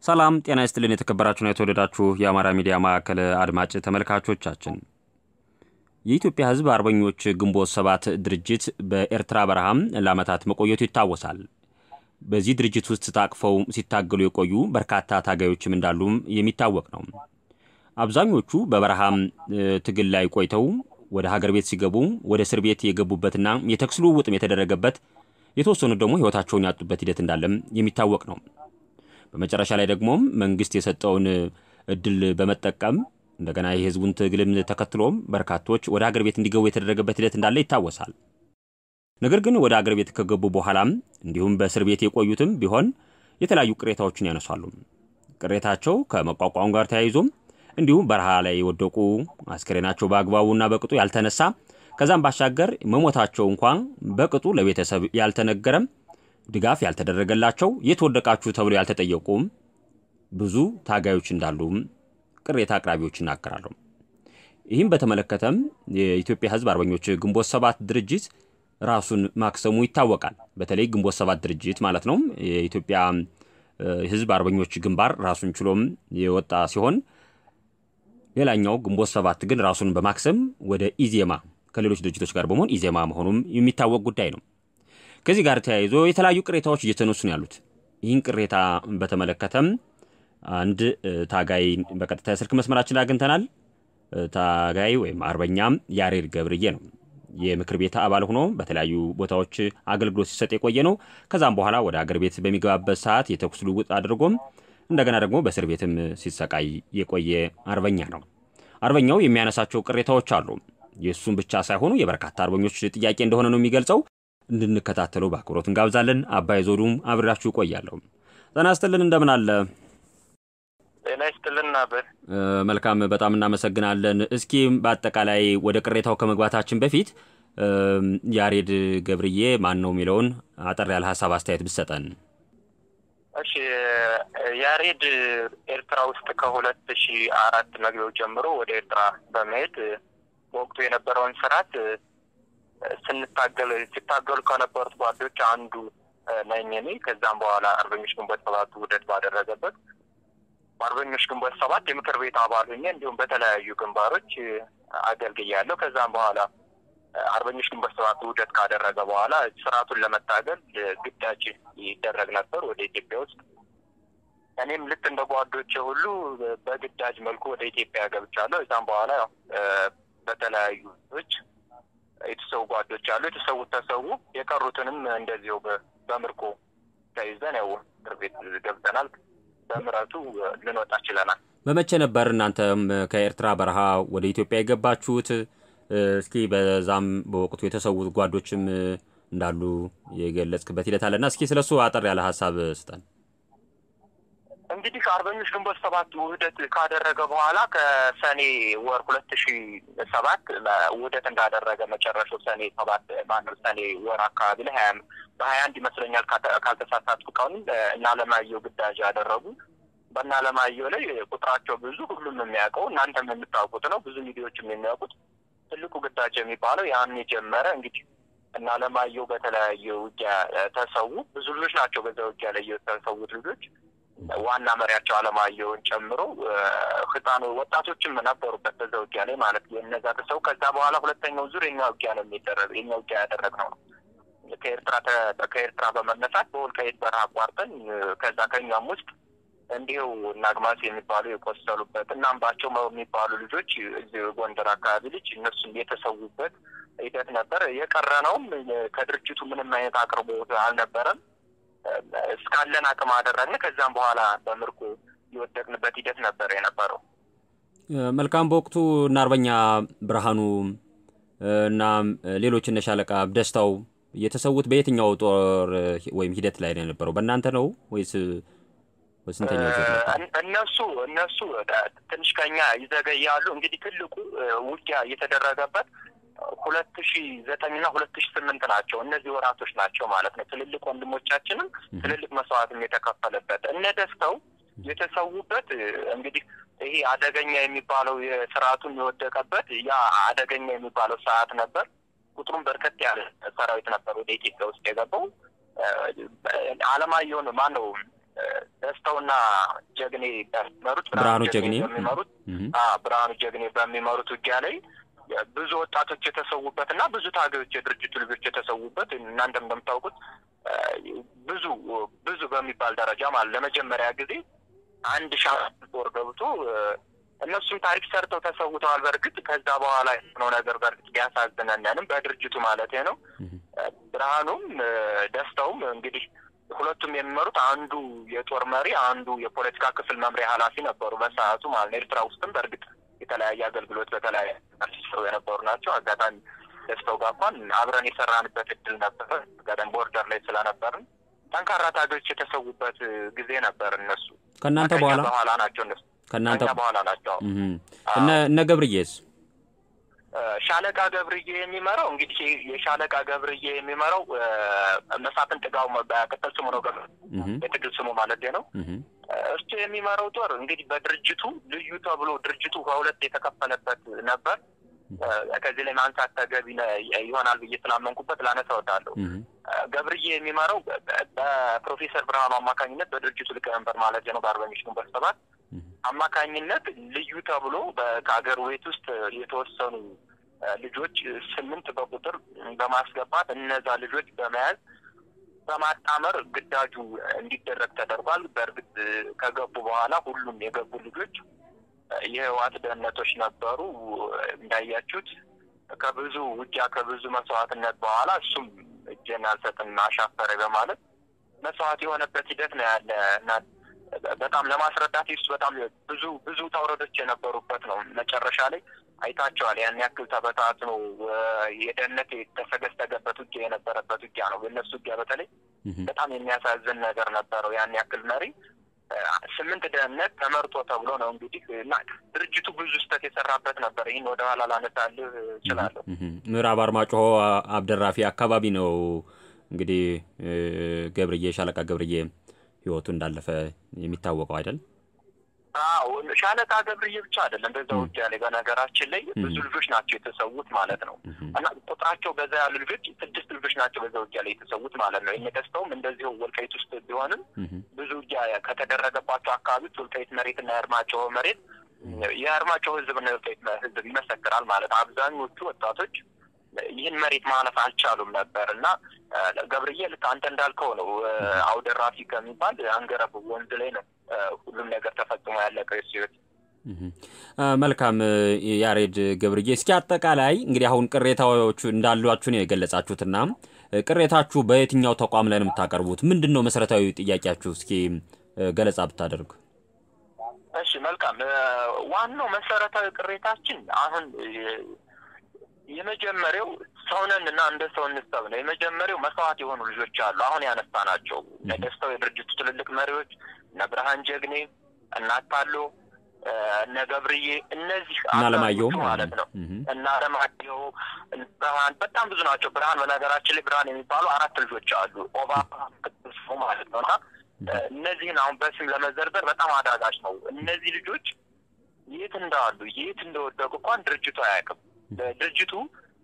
ሰላም ጤና ይስጥልን። የተከበራችሁና የተወደዳችሁ የአማራ ሚዲያ ማዕከል አድማጭ ተመልካቾቻችን የኢትዮጵያ ሕዝብ አርበኞች ግንቦት ሰባት ድርጅት በኤርትራ በረሃም ለዓመታት መቆየቱ ይታወሳል። በዚህ ድርጅት ውስጥ ታቅፈው ሲታገሉ የቆዩ በርካታ ታጋዮችም እንዳሉም የሚታወቅ ነው። አብዛኞቹ በበረሃም ትግል ላይ ቆይተው ወደ ሀገር ቤት ሲገቡ ወደ እስር ቤት የገቡበትና የተኩስ ልውውጥም የተደረገበት የተወሰኑት ደግሞ ሕይወታቸውን ያጡበት ሂደት እንዳለም የሚታወቅ ነው። በመጨረሻ ላይ ደግሞም መንግስት የሰጠውን እድል በመጠቀም እንደገና የህዝቡን ትግልም ተከትሎም በርካቶች ወደ ሀገር ቤት እንዲገቡ የተደረገበት ሂደት እንዳለ ይታወሳል። ነገር ግን ወደ ሀገር ቤት ከገቡ በኋላም እንዲሁም በእስር ቤት የቆዩትም ቢሆን የተለያዩ ቅሬታዎችን ያነሳሉ። ቅሬታቸው ከመቋቋም ጋር ተያይዞም እንዲሁም በረሃ ላይ የወደቁ አስክሬናቸው በአግባቡና በቅጡ ያልተነሳ ከዛም ባሻገር መሞታቸው እንኳን በቅጡ ለቤተሰብ ያልተነገረም ድጋፍ ያልተደረገላቸው የት ወደቃችሁ ተብሎ ያልተጠየቁም ብዙ ታጋዮች እንዳሉም ቅሬታ አቅራቢዎች ይናገራሉ። ይህም በተመለከተም የኢትዮጵያ ህዝብ አርበኞች ግንቦት ሰባት ድርጅት ራሱን ማክሰሙ ይታወቃል። በተለይ ግንቦት ሰባት ድርጅት ማለት ነው። የኢትዮጵያ ህዝብ አርበኞች ግንባር ራሱን ችሎም የወጣ ሲሆን ሌላኛው ግንቦት ሰባት ግን ራሱን በማክሰም ወደ ኢዜማ ከሌሎች ድርጅቶች ጋር በመሆን ኢዜማ መሆኑም የሚታወቅ ጉዳይ ነው። ከዚህ ጋር ተያይዞ የተለያዩ ቅሬታዎች እየተነሱ ነው ያሉት። ይህን ቅሬታ በተመለከተም አንድ ታጋይ በቀጥታ የስልክ መስመራችን አግኝተናል። ታጋይ ወይም አርበኛም ያሬድ ገብርዬ ነው። የምክር ቤት አባል ሆኖ በተለያዩ ቦታዎች አገልግሎት ሲሰጥ የቆየ ነው። ከዛም በኋላ ወደ አገር ቤት በሚገባበት ሰዓት የተኩስ ልውውጥ አድርጎም እንደገና ደግሞ በእስር ቤትም ሲሰቃይ የቆየ አርበኛ ነው። አርበኛው የሚያነሳቸው ቅሬታዎች አሉ። የእሱም ብቻ ሳይሆኑ የበርካታ አርበኞች ጥያቄ እንደሆነ ነው የሚገልጸው። እንድንከታተለው በአክብሮት እንጋብዛለን። አባይ ዞዱም አብሬያችሁ እቆያለሁ። ጤና ይስጥልን፣ እንደምን አለ? ጤና ይስጥልን አበር። መልካም፣ በጣም እናመሰግናለን። እስኪ በአጠቃላይ ወደ ቅሬታው ከመግባታችን በፊት ያሬድ ገብርዬ ማን ነው የሚለውን አጠር ያለ ሀሳብ አስተያየት ብሰጠን። እሺ፣ ያሬድ ኤርትራ ውስጥ ከሁለት ሺ አራት መግቢያው ጀምሮ ወደ ኤርትራ በመሄድ በወቅቱ የነበረውን ስርዓት ስንታገል ሲታገሉ ከነበሩት ጓዶች አንዱ ነኝ እኔ። ከዛም በኋላ አርበኞች ግንቦት ሰባት ውህደት ባደረገበት በአርበኞች ግንቦት ሰባት የምክር ቤት አባል ሆኜ እንዲሁም በተለያዩ ግንባሮች አገልግያለሁ። ከዛም በኋላ አርበኞች ግንቦት ሰባት ውህደት ካደረገ በኋላ ስርዓቱን ለመታገል ግዳጅ ይደረግ ነበር ወደ ኢትዮጵያ ውስጥ። እኔም ልክ እንደ ጓዶቼ ሁሉ በግዳጅ መልኩ ወደ ኢትዮጵያ ገብቻለሁ። እዛም በኋላ ያው በተለያዩ ች የተሰዉ ጓዶች አሉ። የተሰዉት ተሰዉ፣ የቀሩትንም እንደዚሁ በምርኮ ተይዘን ያው እስር ቤት ገብተናል። በምረቱ ልንወጣ ችለናል። በመቼ ነበር እናንተም ከኤርትራ በረሃ ወደ ኢትዮጵያ የገባችሁት? እስኪ በዛም በወቅቱ የተሰዉት ጓዶችም እንዳሉ የገለጽክበት ሂደት አለና እስኪ ስለሱ አጠር ያለ ሀሳብ ስጠን። እንግዲህ አርበኞች ግንቦት ሰባት ውህደት ካደረገ በኋላ ከሰኔ ወር ሁለት ሺ ሰባት ውህደት እንዳደረገ መጨረሻው ሰኔ ሰባት ማነው ሰኔ ወር አካባቢ ላይ ሀያ በሀያ አንድ ይመስለኛል ካልተሳሳትኩ ቀኑን እና አለማየሁ ግዳጅ ያደረጉ በእነ አለማየሁ ላይ ቁጥራቸው ብዙ ሁሉም የሚያውቀው እናንተም የምታውቁት ነው። ብዙ ሚዲያዎችም የሚያውቁት ትልቁ ግዳጅ የሚባለው ያን የጀመረ እንግዲህ እና አለማየሁ በተለያየ ውጊያ ተሰዉ። ብዙ ልጆች ናቸው በዛ ውጊያ ላይ የተሰዉት ልጆች ዋና መሪያቸው አለማየሁን ጨምሮ ህፃኑ ወጣቶችም ነበሩበት በዛ ውጊያ ላይ ማለት የነዛ ተሰው ከዛ በኋላ ሁለተኛው ዙር የኛ ውጊያ ነው የሚደረግ የኛ ውጊያ ያደረግነው ነው። ከኤርትራ ከኤርትራ በመነሳት በወልቃይት በረሃ አቋርጠን ከዛ ከኛም ውስጥ እንዲሁ እና አግማስ የሚባሉ የቆሰሉበት እና አምባቸው የሚባሉ ልጆች እዚህ ጎንደር አካባቢ ልጅ እነሱም የተሰዉበት ሂደት ነበር። የቀረነውም ከድርጅቱ ምንም አይነት አቅርቦት አልነበረም። እስካለን አቅም አደረግን። ከዛም በኋላ በምርኮ የወደቅንበት ሂደት ነበር የነበረው። መልካም። በወቅቱ እና አርበኛ ብርሃኑ እና ሌሎች እነ ሻለቃ ደስታው የተሰዉት በየትኛው ጦር ወይም ሂደት ላይ ነው የነበረው? በእናንተ ነው ወይስ በስንተኛው ዙር ነበር? እነሱ እነሱ ትንሽ ከኛ ይዘገያሉ። እንግዲህ ትልቁ ውጊያ እየተደረገበት ሁለት ሺ ዘጠኝ እና ሁለት ሺ ስምንት ናቸው። እነዚህ ወራቶች ናቸው ማለት ነው። ትልልቅ ወንድሞቻችንም ትልልቅ መስዋዕትም የተከፈለበት እነ ደስተው የተሰዉበት እንግዲህ ይሄ አደገኛ የሚባለው የስርዓቱን የወደቀበት ያ አደገኛ የሚባለው ሰዓት ነበር። ቁጥሩም በርከት ያለ ሰራዊት ነበር ወደ ኢትዮጵያ ውስጥ የገባው። አለማየሁን ማን ነው ደስተውና ጀግኔ በሚመሩት ብርሃኑ ጀግኔ በሚመሩት ብርሃኑ ጀግኔ በሚመሩት ውጊያ ላይ ብዙ ወጣቶች የተሰዉበት እና ብዙ ታጋዮች የድርጅቱ ልጆች የተሰዉበት እናንተም እንደምታውቁት ብዙ ብዙ በሚባል ደረጃ ማለት ለመጀመሪያ ጊዜ አንድ ሻ ጦር ገብቶ እነሱም ታሪክ ሰርተው ተሰውተዋል። በእርግጥ ከዛ በኋላ የሆነው ነገር በእርግጥ ቢያሳዝነንም በድርጅቱ ማለት ነው። ብርሃኑም ደስታውም እንግዲህ ሁለቱም የሚመሩት አንዱ የጦር መሪ አንዱ የፖለቲካ ክፍል መምሪያ ኃላፊ ነበሩ በሰዓቱ ማለት ነው። ኤርትራ ውስጥም በእርግጥ የተለያየ አገልግሎት በተለያየ ሲሰሩ የነበሩ ናቸው። አጋጣሚ ደስታው ጋር እንኳን አብረን የሰራንበት እድል ነበር። አጋጣሚ ቦርደር ላይ ስለነበርን ጠንካራ ታጋዮች የተሰዉበት ጊዜ ነበር። እነሱ ከእናንተ በኋላ በኋላ ናቸው እነሱ ከእናንተ በኋላ ናቸው። እነ እነ ገብርዬስ ሻለቃ ገብርዬ የሚመራው እንግዲህ የሻለቃ ገብርዬ የሚመራው መሳፍን ጥጋው በቅጽል ስሙ ነው፣ የትግል ስሙ ማለት ነው። እሱ የሚመራው ጦር እንግዲህ በድርጅቱ ልዩ ተብሎ ድርጅቱ ከሁለት የተከፈለበት ነበር። ከዚህ ላይ ማንሳት ተገቢ ይሆናል ብዬ ስላመንኩበት ላነሳ እወዳለሁ። ገብርዬ የሚመራው በፕሮፌሰር ብርሃኑ አማካኝነት በድርጅቱ ሊቀመንበር ማለት ነው በአርበኞች ግንቦት ሰባት አማካኝነት ልዩ ተብሎ ከሀገር ቤት ውስጥ የተወሰኑ ልጆች ስምንት በቁጥር በማስገባት እነዛ ልጆች በመያዝ በማጣመር ግዳጁ እንዲደረግ ተደርጓል። በእርግጥ ከገቡ በኋላ ሁሉም የገቡ ልጆች የህወሓት ደህንነቶች ነበሩ። እንዳያችሁት ከብዙ ውጊያ ከብዙ መስዋዕትነት በኋላ እሱም እጄን አልሰጥም አሻፈረ በማለት መስዋዕት የሆነበት ሂደት ነው ያለ እና በጣም ለማስረዳት ይሱ በጣም ብዙ ብዙ ተውረዶች የነበሩበት ነው። መጨረሻ ላይ አይታቸዋል። ያን ያክል ተበታትኖ የደህንነት የተሰገሰገበት ውጊያ የነበረበት ውጊያ ነው። የእነሱ ውጊያ በተለይ በጣም የሚያሳዝን ነገር ነበረው። ያን ያክል መሪ ስምንት ደህንነት ተመርጦ ተብሎ ነው እንግዲህ እና ድርጅቱ ብዙ ስህተት የሰራበት ነበር። ይህን ወደ ኋላ ላነሳልህ እችላለሁ። ምዕራብ አርማጭሆ አብደራፊ አካባቢ ነው እንግዲህ ገብርዬ ሻለቃ ገብርዬ ህይወቱ እንዳለፈ የሚታወቀው አይደል? አዎ ሻለቃ ገብርዬ ብቻ አይደለም በዛ ውጊያ ላይ በነገራችን ላይ ብዙ ልጆች ናቸው የተሰዉት ማለት ነው። እና ቁጥራቸው በዛ ያሉ ልጆች ስድስት ልጆች ናቸው በዛ ውጊያ ላይ የተሰዉት ማለት ነው። ደስተውም እንደዚሁ ወልቃይት ውስጥ ቢሆንም ብዙ ውጊያ ከተደረገባቸው አካባቢዎች ወልቃይት መሬትና የአርማጭሆ መሬት የአርማጭሆ ህዝብና የወልቃይት ህዝብ ይመሰክራል ማለት አብዛኞቹ ወጣቶች ይህን መሬት ማለፍ አልቻሉም ነበር እና ገብርዬ ልክ አንተ እንዳልከው ነው። አውደራፊ ከሚባል አንገረብ ወንዝ ላይ ነው ሁሉም ነገር ተፈጽሞ ያለቀው የሱ ህይወት። መልካም ያሬድ ገብርዬ፣ እስኪ አጠቃላይ እንግዲህ አሁን ቅሬታዎቹ እንዳሏችሁ ነው የገለጻችሁትና ቅሬታችሁ በየትኛው ተቋም ላይ ነው የምታቀርቡት? ምንድን ነው መሰረታዊ ጥያቄያችሁ? እስኪ ገለጻ ብታደርጉ። እሺ፣ መልካም ዋናው መሰረታዊ ቅሬታችን አሁን የመጀመሪያው ሰውነን እና እንደ ሰው እንሰብ ነው። የመጀመሪያው መስዋዕት የሆኑ ልጆች አሉ። አሁን ያነሳ ናቸው ደስተው የድርጅቱ ትልልቅ መሪዎች እነ ብርሃን ጀግኔ፣ እነ አታሎ፣ እነ ገብርዬ እነዚህ አለማየሁ ማለት ነው እና አለማየሁ ብርሃን በጣም ብዙ ናቸው። ብርሃን በነገራችን ላይ ብርሃን የሚባሉ አራት ልጆች አሉ። ኦባ ማለት ነው እና እነዚህን አሁን በስም ለመዘርዘር በጣም አዳጋች ነው። እነዚህ ልጆች የት እንዳሉ የት እንደወደቁ እንኳን ድርጅቱ አያውቅም። ድርጅቱ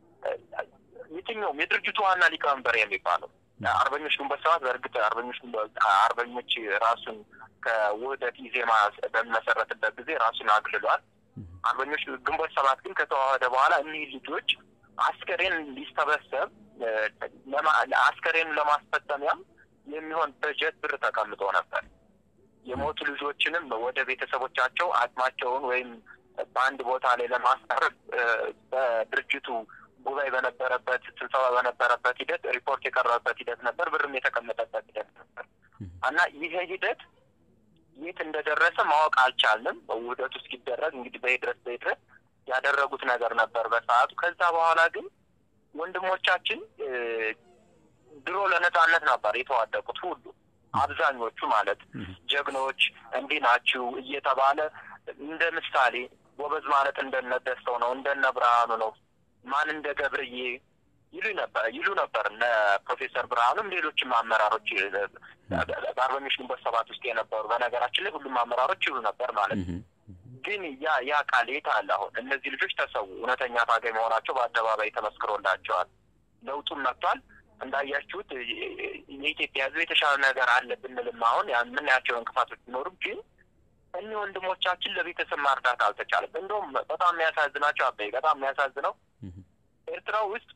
የትኛውም የድርጅቱ ዋና ሊቀመንበር የሚባለው አርበኞች ግንቦት ሰባት በእርግጥ አርበኞች አርበኞች ራሱን ከውህደት ኢዜማ በሚመሰረትበት ጊዜ ራሱን አግልሏል። አርበኞች ግንቦት ሰባት ግን ከተዋህደ በኋላ እኒህ ልጆች አስከሬን ሊሰበሰብ አስከሬን ለማስፈጸሚያም የሚሆን በጀት ብር ተቀምጦ ነበር። የሞቱ ልጆችንም ወደ ቤተሰቦቻቸው አቅማቸውን ወይም በአንድ ቦታ ላይ ለማስቀረብ በድርጅቱ ጉባኤ በነበረበት ስብሰባ በነበረበት ሂደት ሪፖርት የቀረበበት ሂደት ነበር። ብርም የተቀመጠበት ሂደት ነበር እና ይሄ ሂደት የት እንደደረሰ ማወቅ አልቻልንም። ውህደቱ እስኪደረግ እንግዲህ በሂድረስ በሂድረስ ያደረጉት ነገር ነበር በሰዓቱ። ከዛ በኋላ ግን ወንድሞቻችን ድሮ ለነጻነት ነበር የተዋደቁት ሁሉ አብዛኞቹ ማለት ጀግኖች እንዲህ ናችሁ እየተባለ እንደ ምሳሌ ጎበዝ ማለት እንደነ ደስተው ነው እንደነ ብርሃኑ ነው ማን እንደ ገብርዬ ይሉ ነበር ይሉ ነበር እነ ፕሮፌሰር ብርሃኑም ሌሎችም አመራሮች በአርበኞች ግንቦት ሰባት ውስጥ የነበሩ በነገራችን ላይ ሁሉም አመራሮች ይሉ ነበር ማለት ግን ያ ያ ቃል የት አለ? አሁን እነዚህ ልጆች ተሰዉ። እውነተኛ ታጋይ መሆናቸው በአደባባይ ተመስክሮላቸዋል። ለውጡም መጥቷል። እንዳያችሁት የኢትዮጵያ ሕዝብ የተሻለ ነገር አለ ብንልም አሁን የምናያቸው እንቅፋቶች ቢኖሩም ግን እኒህ ወንድሞቻችን ለቤተሰብ ማርዳት አልተቻለም። እንደውም በጣም የሚያሳዝናቸው አበይ በጣም የሚያሳዝነው ኤርትራ ውስጥ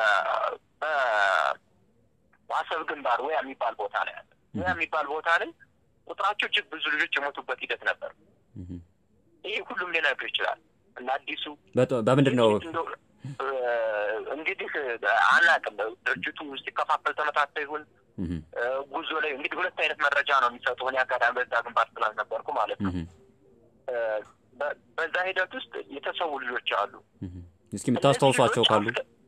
በአሰብ ግንባር ወያ የሚባል ቦታ ላይ ያለ ወያ የሚባል ቦታ ላይ ቁጥራቸው እጅግ ብዙ ልጆች የሞቱበት ሂደት ነበር። ይሄ ሁሉም ሊነግር ይችላል። እና አዲሱ በምንድን ነው እንግዲህ አናውቅም። ድርጅቱ ሲከፋፈል ተመታተ ይሁን ጉዞ ላይ እንግዲህ ሁለት አይነት መረጃ ነው የሚሰጡ። እኔ አጋጣሚ በዛ ግንባር ስላልነበርኩ ማለት ነው። በዛ ሂደት ውስጥ የተሰዉ ልጆች አሉ። እስኪ የምታስታውሷቸው ካሉ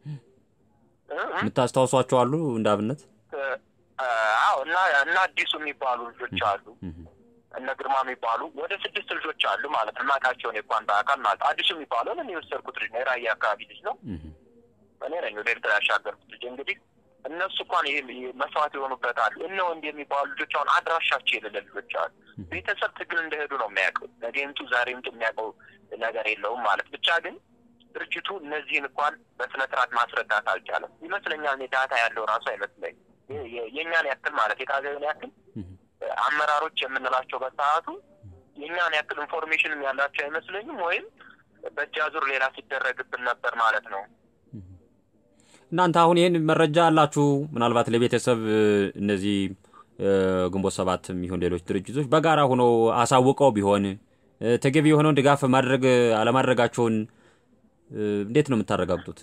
የምታስታውሷቸው አሉ እንደ አብነት? አዎ እና እና አዲሱ የሚባሉ ልጆች አሉ እነ ግርማ የሚባሉ ወደ ስድስት ልጆች አሉ ማለት ነው። ማቃቸውን እንኳን በአካል ማለት አዲሱ የሚባለውን እኔ የወሰድኩት ልጅ ነው። የራያ አካባቢ ልጅ ነው። እኔ ነኝ ወደ ኤርትራ ያሻገርኩት ልጅ። እንግዲህ እነሱ እንኳን ይሄ መስዋዕት የሆኑበት አሉ። እነ ወንድ የሚባሉ ልጆች አሁን አድራሻቸው የሌለ ልጆች አሉ። ቤተሰብ ትግል እንደሄዱ ነው የሚያውቀው። ነገ ይምጡ ዛሬ ይምጡ የሚያውቀው ነገር የለውም ማለት ብቻ ግን ድርጅቱ እነዚህን እንኳን በስነ ስርዓት ማስረዳት አልቻለም ይመስለኛል። እኔ ዳታ ያለው ራሱ አይመስለኝ የእኛን ያክል ማለት የታገዩን ያክል አመራሮች የምንላቸው በሰዓቱ የእኛን ያክል ኢንፎርሜሽንም ያላቸው አይመስለኝም። ወይም በእጅ አዙር ሌላ ሲደረግብን ነበር ማለት ነው። እናንተ አሁን ይህን መረጃ አላችሁ? ምናልባት ለቤተሰብ እነዚህ ግንቦት ሰባት የሚሆን ሌሎች ድርጅቶች በጋራ ሆነው አሳውቀው ቢሆን ተገቢ የሆነውን ድጋፍ ማድረግ አለማድረጋቸውን እንዴት ነው የምታረጋግጡት?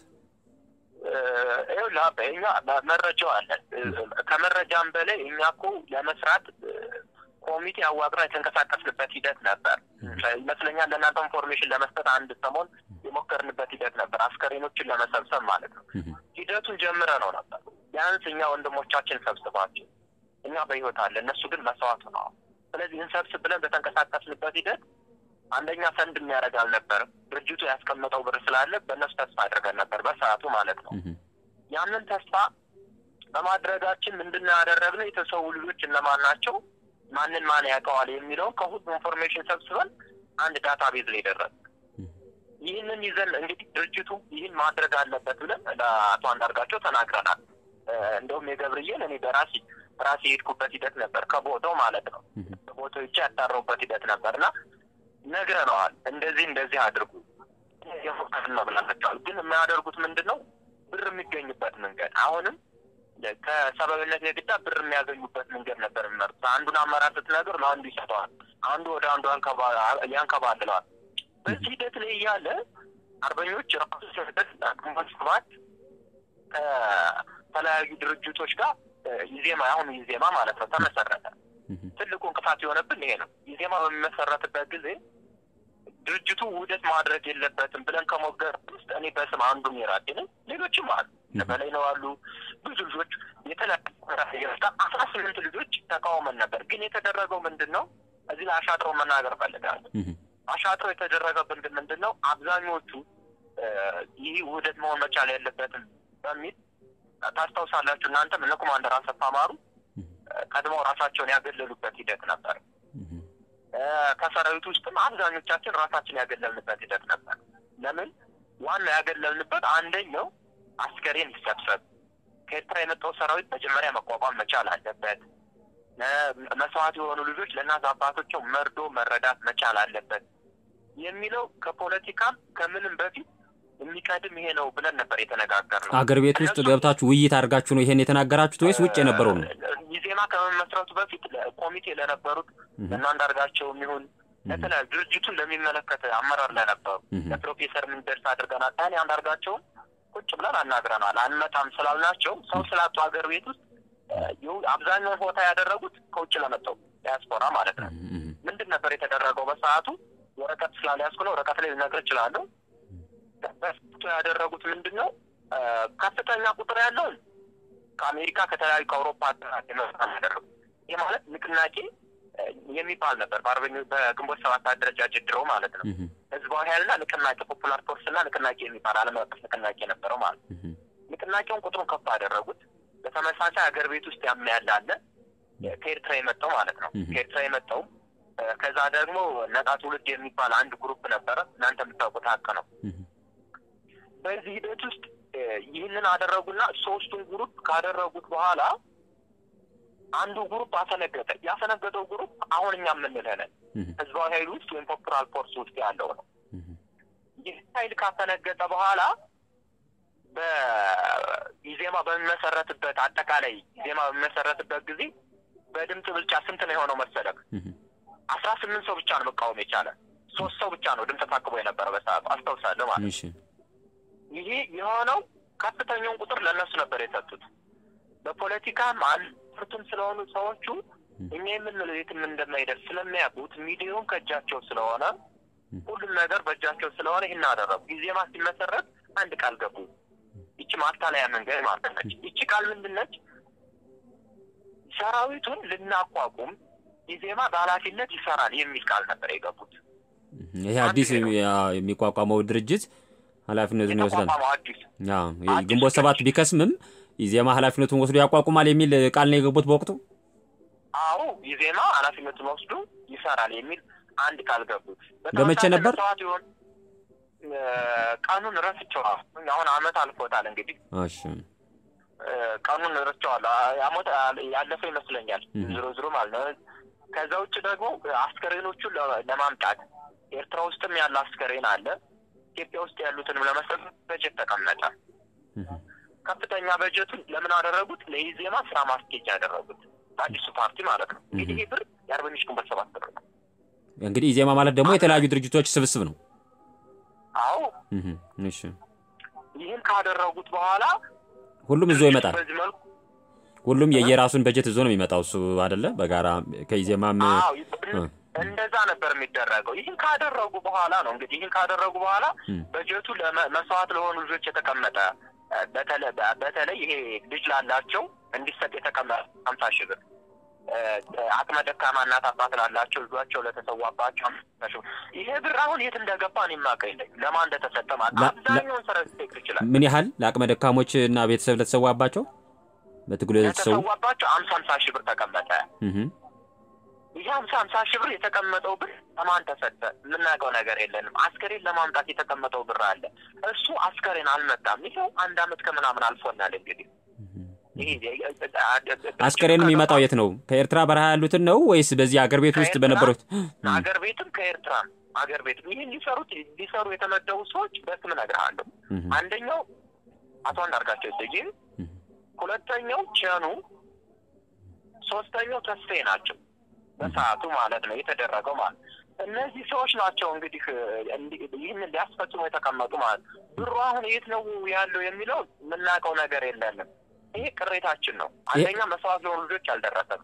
እኛ መረጃው አለን። ከመረጃም በላይ እኛ እኮ ለመስራት ኮሚቴ አዋቅረን የተንቀሳቀስንበት ሂደት ነበር ይመስለኛል። ለእናንተ ኢንፎርሜሽን ለመስጠት አንድ ሰሞን የሞከርንበት ሂደት ነበር፣ አስከሬኖችን ለመሰብሰብ ማለት ነው። ሂደቱን ጀምረ ነው ነበር ቢያንስ እኛ ወንድሞቻችን ሰብስባቸው እኛ በህይወት አለ፣ እነሱ ግን መስዋዕት ነው። ስለዚህ እንሰብስብ ብለን በተንቀሳቀስንበት ሂደት አንደኛ ፈንድ የሚያደርግ አልነበርም። ድርጅቱ ያስቀመጠው ብር ስላለ በእነሱ ተስፋ አድርገን ነበር በሰዓቱ ማለት ነው። ያንን ተስፋ በማድረጋችን ምንድነው ያደረግነው? የተሰዉ ልጆች እነማን ናቸው፣ ማንን ማን ያውቀዋል የሚለውን ከሁሉ ኢንፎርሜሽን ሰብስበን አንድ ዳታ ቤዝ ላይ ደረስ። ይህንን ይዘን እንግዲህ ድርጅቱ ይህን ማድረግ አለበት ብለን ለአቶ አንዳርጋቸው ተናግረናል። እንደውም የገብርዬን እኔ በራሴ ራሴ የሄድኩበት ሂደት ነበር ከቦታው ማለት ነው። ቦታው ይቻ ያጣራሁበት ሂደት ነበር እና ነግረነዋል። እንደዚህ እንደዚህ አድርጉ የሞከርን ነው ብላቸዋል። ግን የሚያደርጉት ምንድን ነው? ብር የሚገኝበት መንገድ አሁንም ከሰብአዊነት የግዳ ብር የሚያገኙበት መንገድ ነበር የሚመርጡት። አንዱን አመራር ስትነግር ለአንዱ ይሰጠዋል፣ አንዱ ወደ አንዱ ያንከባልለዋል። በዚህ ሂደት ላይ እያለ አርበኞች ራሱ ግንቦት ሰባት ከተለያዩ ድርጅቶች ጋር ኢዜማ አሁን ኢዜማ ማለት ነው ተመሰረተ። ትልቁ እንቅፋት የሆነብን ይሄ ነው። ኢዜማ በሚመሰረትበት ጊዜ ድርጅቱ ውህደት ማድረግ የለበትም ብለን ከሞገር ውስጥ እኔ በስም አንዱ ሚራቴ ነኝ። ሌሎችም አሉ በላይ ነው አሉ ብዙ ልጆች የተለያዩ አስራ ስምንት ልጆች ተቃውመን ነበር። ግን የተደረገው ምንድን ነው? እዚህ ላይ አሻጥረው መናገር ፈልጋለሁ። አሻጥረው የተደረገብን ግን ምንድን ነው? አብዛኞቹ ይህ ውህደት መሆን መቻል የለበትም በሚል ታስታውሳላችሁ እናንተም እነ ኮማንደር አሰፋ ማሩ ቀድመው ራሳቸውን ያገለሉበት ሂደት ነበር። ከሰራዊት ውስጥም አብዛኞቻችን ራሳችን ያገለልንበት ሂደት ነበር። ለምን ዋና ያገለልንበት አንደኛው አስከሬን ይሰብሰብ፣ ከኤርትራ የመጣው ሰራዊት መጀመሪያ መቋቋም መቻል አለበት። መስዋዕት የሆኑ ልጆች ለእናት አባቶቸው መርዶ መረዳት መቻል አለበት የሚለው ከፖለቲካም ከምንም በፊት የሚቀድም ይሄ ነው ብለን ነበር የተነጋገርነው። አገር ቤት ውስጥ ገብታችሁ ውይይት አድርጋችሁ ነው ይሄን የተናገራችሁት ወይስ ውጭ የነበረው ነው? ኢዜማ ከመመስረቱ በፊት ኮሚቴ ለነበሩት እና አንዳርጋቸውም ይሁን ለተለያዩ ድርጅቱን ለሚመለከት አመራር ለነበሩ ለፕሮፌሰር ምን ደርስ አድርገናል። እኔ አንዳርጋቸውን ቁጭ ብለን አናግረናል። አንመጣም ስላልናቸው ሰው ስላጡ ሀገር ቤት ውስጥ አብዛኛውን ቦታ ያደረጉት ከውጭ ለመጣው ዲያስፖራ ማለት ነው። ምንድን ነበር የተደረገው በሰዓቱ ወረቀት ስላልያዝኩ ነው። ወረቀት ላይ ልነግርህ እችላለሁ። በስቶ ያደረጉት ምንድን ነው? ከፍተኛ ቁጥር ያለውን ከአሜሪካ ከተለያዩ ከአውሮፓ ሀገራት የመጣ ያደረጉ ይህ ማለት ንቅናቄ የሚባል ነበር። በአርበኞች በግንቦት ሰባት አደረጃጀት ድሮ ማለት ነው። ህዝባዊ ኃይልና ንቅናቄ ፖፑላር ፎርስ እና ንቅናቄ የሚባል ዓለም አቀፍ ንቅናቄ ነበረው ማለት ነው። ንቅናቄውን ቁጥሩን ከፍ አደረጉት። በተመሳሳይ ሀገር ቤት ውስጥ ያም ያለ አለ ከኤርትራ የመጣው ማለት ነው። ከኤርትራ የመጣው ከዛ ደግሞ ነጻ ትውልድ የሚባል አንድ ግሩፕ ነበረ። እናንተ የምታውቁት ሀቅ ነው። በዚህ ሂደት ውስጥ ይህንን አደረጉና ሶስቱን ግሩፕ ካደረጉት በኋላ አንዱ ግሩፕ አፈነገጠ። ያፈነገጠው ግሩፕ አሁን እኛ የምንልህ ነን ህዝባዊ ኃይል ውስጥ ወይም ፖፑላር ፎርስ ውስጥ ያለው ነው። ይህ ኃይል ካፈነገጠ በኋላ በኢዜማ በሚመሰረትበት አጠቃላይ ኢዜማ በሚመሰረትበት ጊዜ በድምፅ ብልጫ ስንት ነው የሆነው መሰለህ? አስራ ስምንት ሰው ብቻ ነው መቃወም የቻለ። ሶስት ሰው ብቻ ነው ድምፅ ታቅቦ የነበረ በሰዓቱ አስታውሳለሁ ማለት ነው። ይሄ የሆነው ከፍተኛውን ቁጥር ለእነሱ ነበር የሰጡት። በፖለቲካም አንፍርቱም ስለሆኑ ሰዎቹ እኛ የምንለው የትም እንደማይደርስ ስለሚያውቁት ሚዲያውን ከእጃቸው ስለሆነ ሁሉም ነገር በእጃቸው ስለሆነ ይህን አደረጉ። ኢዜማ ሲመሰረት አንድ ቃል ገቡ። ይቺ ማታለያ መንገድ ማለት ነች። ይቺ ቃል ምንድን ነች? ሰራዊቱን ልናቋቁም ኢዜማ በኃላፊነት ይሰራል የሚል ቃል ነበር የገቡት። ይሄ አዲስ የሚቋቋመው ድርጅት ኃላፊነቱን ይወስዳል። አዲስ ግንቦት ሰባት ቢከስምም ኢዜማ ኃላፊነቱን ወስዶ ያቋቁማል የሚል ቃል ነው የገቡት በወቅቱ። አዎ ኢዜማ ኃላፊነቱን ወስዶ ይሰራል የሚል አንድ ቃል ገቡ። በመቼ ነበር? ይሆን ቀኑን ረስቸዋል። አሁን አመት አልፎታል። እንግዲህ እሺ ቀኑን ረስቸዋለሁ። አመት ያለፈው ይመስለኛል። ዝሮ ዝሮ ማለት ነው። ከዛ ውጭ ደግሞ አስከሬኖቹን ለማምጣት ኤርትራ ውስጥም ያለ አስከሬን አለ። ኢትዮጵያ ውስጥ ያሉትንም ለመሰብሰብ በጀት ተቀመጠ። ከፍተኛ በጀቱን ለምን አደረጉት? ለኢዜማ ስራ ማስኬጃ ያደረጉት አዲሱ ፓርቲ ማለት ነው። እንግዲህ ይህ ብር የአርበኞች ግንቦት ሰባት ብር ነው። እንግዲህ ኢዜማ ማለት ደግሞ የተለያዩ ድርጅቶች ስብስብ ነው። አዎ እሺ። ይህን ካደረጉት በኋላ ሁሉም ይዞ ይመጣል። በዚህ መልኩ ሁሉም የየራሱን በጀት ይዞ ነው የሚመጣው። እሱ አይደለ በጋራ ከኢዜማም አዎ እንደዛ ነበር የሚደረገው። ይህን ካደረጉ በኋላ ነው እንግዲህ ይህን ካደረጉ በኋላ በጀቱ መስዋዕት ለሆኑ ልጆች የተቀመጠ በተለይ ይሄ ልጅ ላላቸው እንዲሰጥ የተቀመጠ ሀምሳ ሺህ ብር አቅመ ደካማ እናት አባት ላላቸው ልጇቸው ለተሰዋባቸው ይሄ ብር አሁን የት እንደገባ እኔ የማውቀው የለኝም። ለማን እንደተሰጠ ማለት አብዛኛውን ስራ ሊጠይቅ ይችላል። ምን ያህል ለአቅመ ደካሞች እና ቤተሰብ ለተሰዋባቸው በትግሉ ለተሰዉ ለተሰዋባቸው ሀምሳ ሀምሳ ሺህ ብር ተቀመጠ። ይህ ሀምሳ ሀምሳ ሺህ ብር የተቀመጠው ብር ለማን ተሰጠ? የምናውቀው ነገር የለንም። አስከሬን ለማምጣት የተቀመጠው ብር አለ። እሱ አስከሬን አልመጣም። ይኸው አንድ አመት ከምናምን አልፎናል። እንግዲህ አስከሬን የሚመጣው የት ነው? ከኤርትራ በረሃ ያሉትን ነው ወይስ በዚህ አገር ቤት ውስጥ በነበሩት? አገር ቤትም ከኤርትራ አገር ቤትም ይህን ሊሰሩት ሊሰሩ የተመደቡ ሰዎች በስም እነግርሃለሁ። አንደኛው አቶ አንዳርጋቸው ጽጌ፣ ሁለተኛው ቸኑ፣ ሶስተኛው ተስፋዬ ናቸው። በሰዓቱ ማለት ነው የተደረገው ማለት እነዚህ ሰዎች ናቸው እንግዲህ ይህንን ሊያስፈጽሙ የተቀመጡ ማለት ብሩ አሁን የት ነው ያለው የሚለው የምናውቀው ነገር የለንም። ይሄ ቅሬታችን ነው። አንደኛ መስዋዕት ለሆኑ ልጆች አልደረሰም።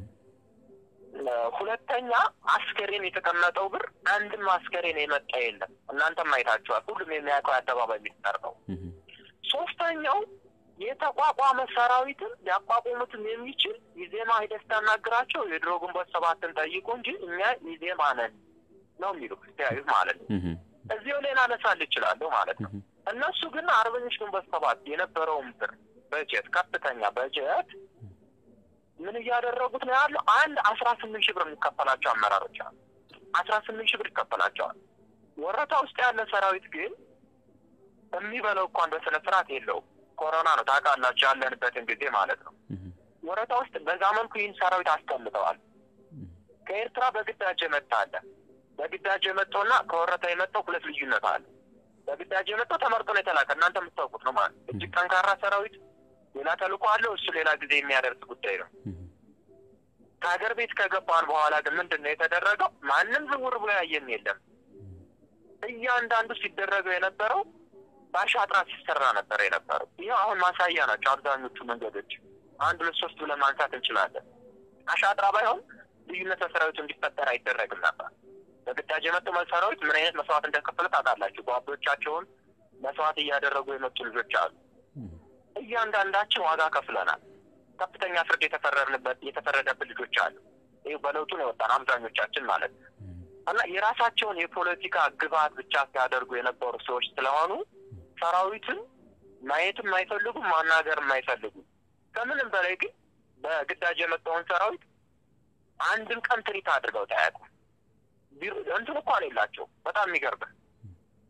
ሁለተኛ አስከሬን የተቀመጠው ብር አንድም አስከሬን የመጣ የለም። እናንተም አይታችኋል። ሁሉም የሚያውቀው የአደባባይ ሚስጥር ነው። ሶስተኛው የተቋቋመ ሰራዊትን ሊያቋቁሙትም የሚችል ኢዜማ ሂደህ ስታናግራቸው የድሮ ግንቦት ሰባትን ጠይቁ እንጂ እኛ ኢዜማ ነን ነው የሚሉ ክርስቲያዩት ማለት ነው። እዚሁ ሌላ አነሳል ይችላለሁ ማለት ነው። እነሱ ግን አርበኞች ግንቦት ሰባት የነበረውን ብር በጀት ከፍተኛ በጀት ምን እያደረጉት ነው ያለው? አንድ አስራ ስምንት ሺህ ብር የሚከፈላቸው አመራሮች አሉ። አስራ ስምንት ሺህ ብር ይከፈላቸዋል። ወረታ ውስጥ ያለ ሰራዊት ግን የሚበለው እንኳን በስነ ስርዓት የለውም። ኮሮና ነው ታውቃላችሁ፣ ያለንበትን ጊዜ ማለት ነው። ወረታ ውስጥ በዛ መልኩ ይህን ሰራዊት አስቀምጠዋል። ከኤርትራ በግዳጅ የመጣ አለ። በግዳጅ የመጣውና ከወረታ የመጣው ሁለት ልዩነት አለ። በግዳጅ የመጣው ተመርጦ ነው የተላከ። እናንተ የምታውቁት ነው ማለት እጅግ ጠንካራ ሰራዊት ሌላ ተልእኮ አለው። እሱ ሌላ ጊዜ የሚያደርስ ጉዳይ ነው። ከሀገር ቤት ከገባን በኋላ ግን ምንድን ነው የተደረገው? ማንም ዝውር ብሎ ያየም የለም። እያንዳንዱ ሲደረገው የነበረው በአሻጥራ ሲሰራ ነበር የነበረው። ይህ አሁን ማሳያ ናቸው አብዛኞቹ መንገዶች። አንድ ሁለት ሶስት ብለን ማንሳት እንችላለን። አሻጥራ ባይሆን ልዩነት በሰራዊቱ እንዲፈጠር አይደረግም ነበር። በግዳጅ የመጡ ሰራዊት ምን አይነት መስዋዕት እንደከፈለ ታውቃላችሁ። ጓዶቻቸውን መስዋዕት እያደረጉ የመጡ ልጆች አሉ። እያንዳንዳችን ዋጋ ከፍለናል። ከፍተኛ ፍርድ የተፈረድንበት የተፈረደብን ልጆች አሉ። ይህ በለውጡ ነው የወጣን አብዛኞቻችን ማለት ነው። እና የራሳቸውን የፖለቲካ ግብዓት ብቻ ሲያደርጉ የነበሩ ሰዎች ስለሆኑ ሰራዊትን ማየትም አይፈልጉም፣ ማናገርም አይፈልጉም። ከምንም በላይ ግን በግዳጅ የመጣውን ሰራዊት አንድም ቀን ትሪት አድርገው ታያቁ እንትን እንኳን የላቸው። በጣም የሚገርምህ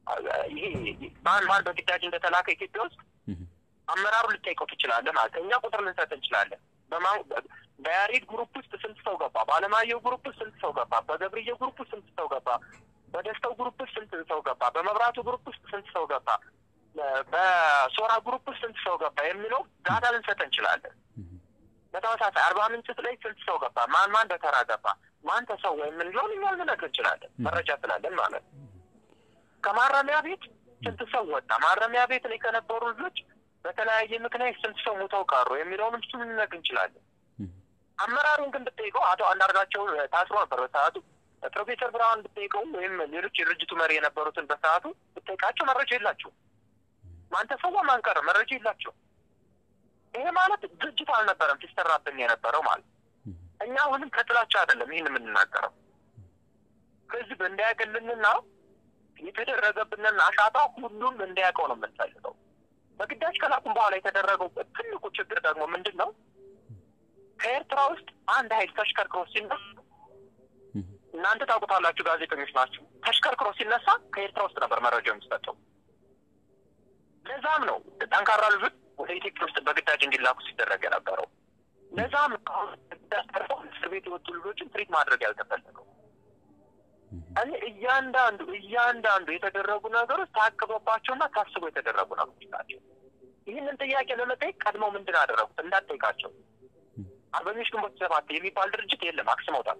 ይሄ ማን ማን በግዳጅ እንደተላከ ኢትዮጵያ ውስጥ አመራሩ ልጠይቀው ትችላለህ ማለት እኛ ቁጥር ልንሰጥ እንችላለን። በያሬድ ግሩፕ ውስጥ ስንት ሰው ገባ? በአለማየሁ ግሩፕ ውስጥ ስንት ሰው ገባ? በገብርዬ ግሩፕ ውስጥ ስንት ሰው ገባ? በደስተው ግሩፕ ውስጥ ስንት ሰው ገባ? በመብራቱ ግሩፕ ውስጥ ስንት ሰው ገባ? በሶራ ግሩፕ ውስጥ ስንት ሰው ገባ የሚለው ዳታ ልንሰጥ እንችላለን። በተመሳሳይ አርባ ምንጭ ላይ ስንት ሰው ገባ? ማን ማን በተራ ገባ? ማን ተሰው የምንለውን እኛ ልንነግር እንችላለን፣ መረጃ ስላለን ማለት ነው። ከማረሚያ ቤት ስንት ሰው ወጣ? ማረሚያ ቤት ላይ ከነበሩ ልጆች በተለያየ ምክንያት ስንት ሰው ሞተው ቀሩ የሚለውን እሱ ልንነግር እንችላለን። አመራሩን ግን ብጠይቀው አቶ አንዳርጋቸው ታስሮ ነበር በሰዓቱ። ፕሮፌሰር ብርሃን ብጠይቀው ወይም ሌሎች የድርጅቱ መሪ የነበሩትን በሰዓቱ ብጠይቃቸው መረጃ የላቸው። ማን ተሰዋ ማን ቀረ መረጃ የላቸው። ይሄ ማለት ድርጅት አልነበረም ሲሰራብን የነበረው ማለት እኛ አሁንም ከጥላቻ አይደለም ይህን የምንናገረው ህዝብ እንዳያገልንና የተደረገብንን አሻታ ሁሉም እንዲያውቀው ነው የምንፈልገው። በግዳጅ ከላኩም በኋላ የተደረገው ትልቁ ችግር ደግሞ ምንድን ነው? ከኤርትራ ውስጥ አንድ ኃይል ተሽከርክሮ ሲነሳ እናንተ ታውቁታላችሁ፣ ጋዜጠኞች ናቸው። ተሽከርክሮ ሲነሳ ከኤርትራ ውስጥ ነበር መረጃ የሚሰጠው። ለዛም ነው ጠንካራ ልጆች ወደ ኢትዮጵያ ውስጥ በግዳጅ እንዲላኩ ሲደረግ የነበረው። ለዛም እስር ቤት የወጡ ልጆችን ትሪት ማድረግ ያልተፈለገው። እኔ እያንዳንዱ እያንዳንዱ የተደረጉ ነገሮች ታቅበባቸውና ታስበው የተደረጉ ነገሮች ናቸው። ይህንን ጥያቄ ለመጠየቅ ቀድመው ምንድን አደረጉት እንዳትጠይቃቸው። አርበኞች ግንቦት ሰባት የሚባል ድርጅት የለም፣ አክስመውታል።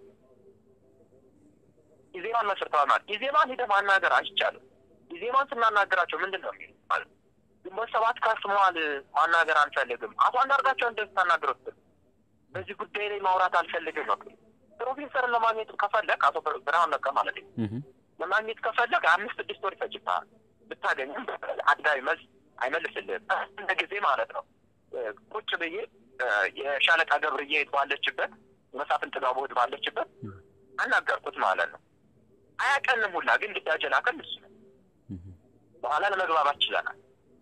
ኢዜማን መስርተዋል ማለት ኢዜማን ሂደህ ማናገር አይቻልም። ኢዜማን ስናናገራቸው ምንድን ነው የሚሉ ማለት ግንቦት ሰባት ከስመዋል፣ ማናገር አንፈልግም። አቶ አንዳርጋቸው እንደዚህ ታናግሩት በዚህ ጉዳይ ላይ ማውራት አልፈልግም ነው ፕሮፌሰርን ለማግኘት ከፈለግ አቶ ብርሃን ነጋ ማለት ነው ለማግኘት ከፈለግ አምስት ስድስት ወር ይፈጅብሃል። ብታገኝም አድጋዊ መልስ አይመልስልህም። እንደ ጊዜ ማለት ነው ቁጭ ብዬ የሻለቃ ገብርዬ ባለችበት መሳፍን ጥጋቡ ባለችበት አናገርኩት ማለት ነው። አያቀንም ሁላ ግን ግዳጅ ላከን እሱ ነው። በኋላ ለመግባባት ችለናል።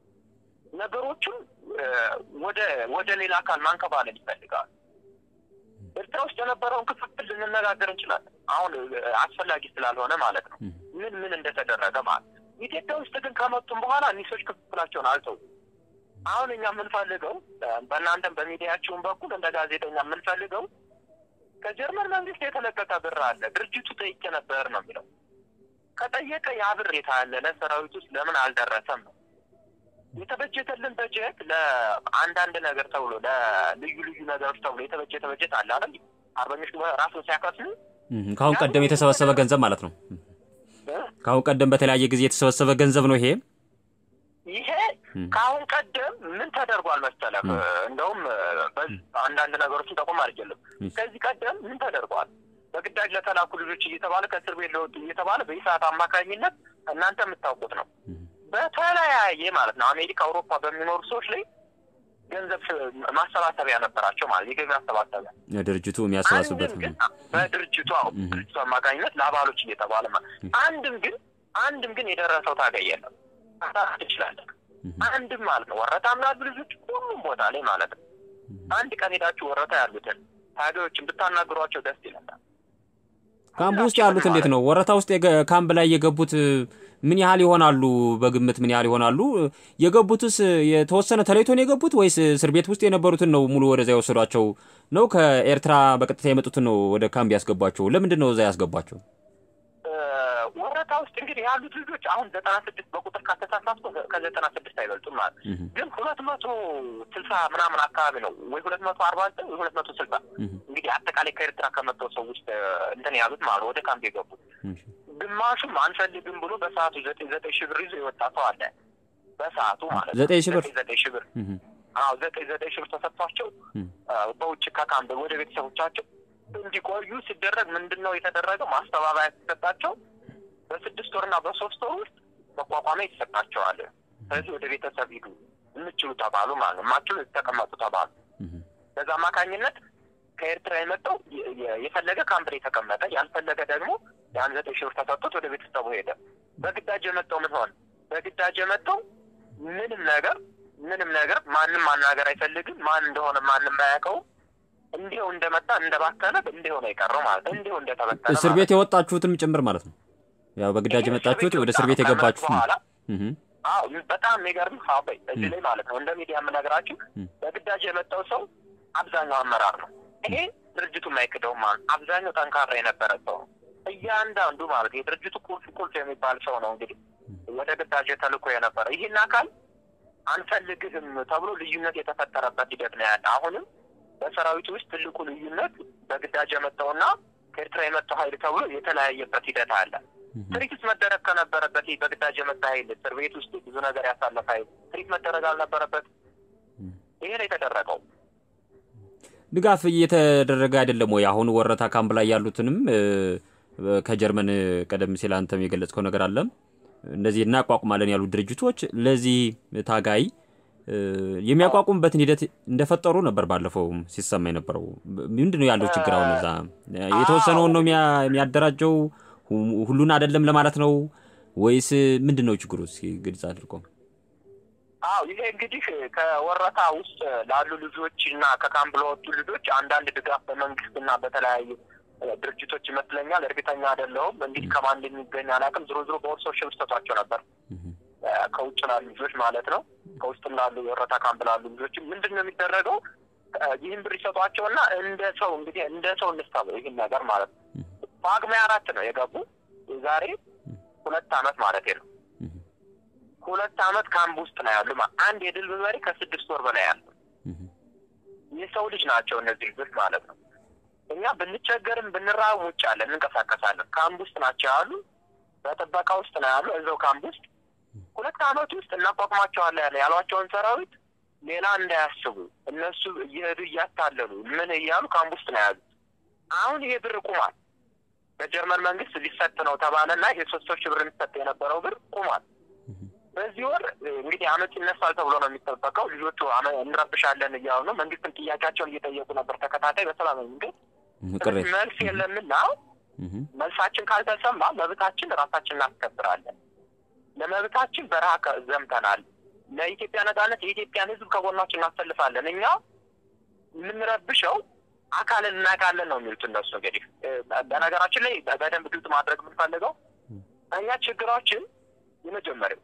ነገሮቹን ወደ ወደ ሌላ አካል ማንከባለል ይፈልጋል። ኤርትራ ውስጥ የነበረውን ክፍፍል ልንነጋገር እንችላለን። አሁን አስፈላጊ ስላልሆነ ማለት ነው። ምን ምን እንደተደረገ ማለት ኢትዮጵያ ውስጥ ግን ከመጡም በኋላ እኒሶች ክፍፍላቸውን አልተው። አሁን እኛ የምንፈልገው በእናንተም በሚዲያችሁን በኩል እንደ ጋዜጠኛ የምንፈልገው ከጀርመን መንግስት የተለቀቀ ብር አለ። ድርጅቱ ጠይቄ ነበር ነው የሚለው። ከጠየቀ ያ ብር የታለ ለሰራዊት ውስጥ ለምን አልደረሰም ነው የተበጀተልን በጀት ለአንዳንድ ነገር ተብሎ ለልዩ ልዩ ነገሮች ተብሎ የተበጀተ በጀት አለ አይደል? አርበኞች ራሱን ሲያከስሉ ከአሁን ቀደም የተሰበሰበ ገንዘብ ማለት ነው። ከአሁን ቀደም በተለያየ ጊዜ የተሰበሰበ ገንዘብ ነው ይሄ ይሄ ከአሁን ቀደም ምን ተደርጓል መሰለህ? እንደውም አንዳንድ ነገሮችን ጠቆም አድርጌልም። ከዚህ ቀደም ምን ተደርጓል? በግዳጅ ለተላኩ ልጆች እየተባለ ከእስር ቤት ለወጡ እየተባለ በኢሳት አማካኝነት እናንተ የምታውቁት ነው በተለያየ ማለት ነው አሜሪካ፣ አውሮፓ በሚኖሩ ሰዎች ላይ ገንዘብ ማሰባሰቢያ ነበራቸው ማለት የገቢ ማሰባሰቢያ ድርጅቱ የሚያሰባስብበት ግን በድርጅቱ ድርጅቱ አማካኝነት ለአባሎች እየተባለ ማለት አንድም ግን አንድም ግን የደረሰው ታገኝ የለም ትችላለን አንድም ማለት ነው ወረታ ምናሉ ልጆች ሁሉም ቦታ ላይ ማለት ነው አንድ ቀን ሄዳችሁ ወረታ ያሉትን ታጋዮችን ብታናግሯቸው ደስ ይለናል። ካምፕ ውስጥ ያሉት እንዴት ነው? ወረታ ውስጥ ካምፕ ላይ የገቡት ምን ያህል ይሆናሉ? በግምት ምን ያህል ይሆናሉ? የገቡትስ የተወሰነ ተለይቶ ነው የገቡት ወይስ እስር ቤት ውስጥ የነበሩትን ነው ሙሉ ወደዛ የወሰዷቸው ነው? ከኤርትራ በቀጥታ የመጡትን ነው ወደ ካምፕ ያስገቧቸው? ለምንድን ነው እዛ ያስገቧቸው? ወረታ ውስጥ እንግዲህ ያሉት ልጆች አሁን ዘጠና ስድስት በቁጥር ካተሳሳትኩ ከዘጠና ስድስት አይበልጡም ማለት ግን ሁለት መቶ ስልሳ ምናምን አካባቢ ነው ወይ ሁለት መቶ አርባ ዘጠኝ ወይ ሁለት መቶ ስልሳ እንግዲህ አጠቃላይ ከኤርትራ ከመጣው ሰው ውስጥ እንትን ያሉት ማለት ወደ ካምፕ የገቡት ግማሹም አንፈልግም ብሎ በሰዓቱ ዘጠኝ ዘጠኝ ሺህ ብር ይዞ የወጣ ሰው አለ። በሰዓቱ ማለት ዘጠኝ ሺህ ብር ዘጠኝ ሺህ ብር አዎ ዘጠኝ ዘጠኝ ሺህ ብር ተሰጥቷቸው በውጭ ከካምፕ ወደ ቤተሰቦቻቸው እንዲቆዩ ሲደረግ ምንድን ነው የተደረገው? ማስተባበያ ሲሰጣቸው በስድስት ወርና በሶስት ወር ውስጥ መቋቋሚያ ይሰጣቸዋል። ስለዚህ ወደ ቤተሰብ ሂዱ የምችሉ ተባሉ ማለት ነው። የማችሉ የተቀመጡ ተባሉ። በዛ አማካኝነት ከኤርትራ የመጣው የፈለገ ካምፕ የተቀመጠ ያልፈለገ ደግሞ የአንድ ዘጠኝ ሺህ ብር ተሰጥቶት ወደ ቤተሰቡ ሄደ። በግዳጅ የመጣው ምን ሆነ? በግዳጅ የመጣው ምንም ነገር ምንም ነገር ማንም ማናገር አይፈልግም። ማን እንደሆነ ማንም አያውቀውም። እንዲሁ እንደመጣ እንደባከነ እንዲሁ ነው የቀረው ማለት እንዲሁ እንደተበተነ እስር ቤት የወጣችሁትም ጭምር ማለት ነው። ያው በግዳጅ የመጣችሁት ወደ እስር ቤት የገባችሁት በኋላ አዎ በጣም የሚገርም ሀበይ እዚህ ላይ ማለት ነው እንደ ሚዲያ የምነግራችሁ በግዳጅ የመጣው ሰው አብዛኛው አመራር ነው። ይሄ ድርጅቱ የማይክደው ማለት አብዛኛው ጠንካራ የነበረ ሰው ነው። እያንዳንዱ ማለት የድርጅቱ ቁልፍ ቁልፍ የሚባል ሰው ነው እንግዲህ ወደ ግዳጅ ተልኮ የነበረ ይህን አካል አንፈልግህም ተብሎ ልዩነት የተፈጠረበት ሂደት ነው ያለ። አሁንም በሰራዊቱ ውስጥ ትልቁ ልዩነት በግዳጅ የመጣውና ከኤርትራ የመጣው ኃይል ተብሎ የተለያየበት ሂደት አለ። ትሪት መደረግ ከነበረበት በግዳጅ የመጣ ኃይል እስር ቤት ውስጥ ብዙ ነገር ያሳለፈ ኃይል ትሪት መደረግ አልነበረበት። ይሄ ነው የተደረገው። ድጋፍ እየተደረገ አይደለም ወይ? አሁን ወረታ ካምፕ ላይ ያሉትንም ከጀርመን ቀደም ሲል አንተም የገለጽከው ነገር አለ። እንደዚህ እናቋቁማለን ያሉ ድርጅቶች ለዚህ ታጋይ የሚያቋቁምበትን ሂደት እንደፈጠሩ ነበር ባለፈው ሲሰማ የነበረው። ምንድን ነው ያለው ችግር? አሁን እዛ የተወሰነውን ነው የሚያደራጀው ሁሉን አይደለም ለማለት ነው ወይስ ምንድን ነው ችግሩ? እስኪ ግልጽ አድርጎ። አዎ ይሄ እንግዲህ ከወረታ ውስጥ ላሉ ልጆች እና ከካምፕ ለወጡ ልጆች አንዳንድ ድጋፍ በመንግስት እና በተለያዩ ድርጅቶች ይመስለኛል፣ እርግጠኛ አይደለሁም። እንግዲህ ከማን እንደሚገኝ አላውቅም። ዝሮ ዝሮ በወርሶች ሰጧቸው ነበር ከውጭ ላሉ ልጆች ማለት ነው። ከውስጥም ላሉ የወረታ ካምፕ ላሉ ልጆች ምንድን ነው የሚደረገው? ይህን ብር ይሰጧቸውና እንደ ሰው እንግዲህ እንደ ሰው እንስታበው ይህን ነገር ማለት ነው። ጳጉሜ አራት ነው የገቡ የዛሬ ሁለት አመት ማለት ነው። ሁለት አመት ካምፕ ውስጥ ነው ያሉ። አንድ የድል መሪ ከስድስት ወር በላይ ያሉ የሰው ልጅ ናቸው እነዚህ ልጆች ማለት ነው። እኛ ብንቸገርም ብንራብ ውጭ አለን እንንቀሳቀሳለን። ካምፕ ውስጥ ናቸው ያሉ። በጥበቃ ውስጥ ነው ያሉ እዛው ካምፕ ውስጥ ሁለት አመት ውስጥ እናቋቁማቸዋለን ያሏቸውን ሰራዊት ሌላ እንዳያስቡ እነሱ እየሄዱ እያታለሉ ምን እያሉ ካምፕ ውስጥ ነው ያሉት። አሁን ይሄ ብር ቁሟል። በጀርመን መንግስት ሊሰጥ ነው ተባለና ይሄ ሶስት ሺህ ብር የሚሰጥ የነበረው ብር ቁሟል። በዚህ ወር እንግዲህ አመት ይነሳል ተብሎ ነው የሚጠበቀው። ልጆቹ እንረብሻለን እያሉ ነው። መንግስትን ጥያቄያቸውን እየጠየቁ ነበር ተከታታይ በሰላማዊ መንገድ። መልስ የለምና መልሳችን ካልተሰማ መብታችን ራሳችን እናስከብራለን። ለመብታችን በረሃ ዘምተናል። ለኢትዮጵያ ነጻነት የኢትዮጵያን ሕዝብ ከጎናችን እናሰልፋለን። እኛ የምንረብሸው አካልን እናውቃለን ነው የሚሉት እነሱ። እንግዲህ በነገራችን ላይ በደንብ ግልጽ ማድረግ የምንፈልገው እኛ ችግራችን የመጀመሪያው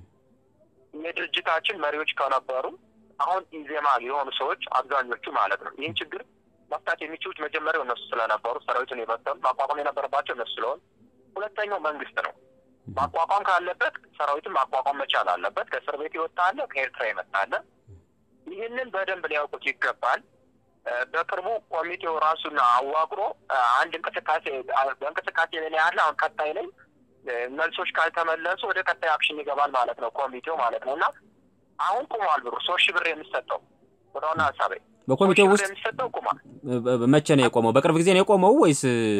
የድርጅታችን መሪዎች ከነበሩ አሁን ኢዜማ የሆኑ ሰዎች አብዛኞቹ ማለት ነው ይህን ችግር መፍታት የሚችሉት መጀመሪያው እነሱ ስለነበሩ ሰራዊቱን የበተኑ ማቋቋም የነበረባቸው እነሱ ስለሆኑ፣ ሁለተኛው መንግስት ነው። ማቋቋም ካለበት ሰራዊትን ማቋቋም መቻል አለበት። ከእስር ቤት የወጣ አለ፣ ከኤርትራ የመጣ አለ። ይህንን በደንብ ሊያውቁት ይገባል። በቅርቡ ኮሚቴው ራሱን አዋቅሮ አንድ እንቅስቃሴ በእንቅስቃሴ ላይ ያለ አሁን ቀጣይ ላይ መልሶች ካልተመለሱ ወደ ቀጣይ አክሽን ይገባል ማለት ነው ኮሚቴው ማለት ነው። እና አሁን ቁሟል ብሩ ሶስት ሺህ ብር የሚሰጠው ወደ ዋና ሀሳቤ በኮሚቴው ውስጥ የሚሰጠው ቁሟል። መቼ ነው የቆመው? በቅርብ ጊዜ ነው የቆመው ወይስ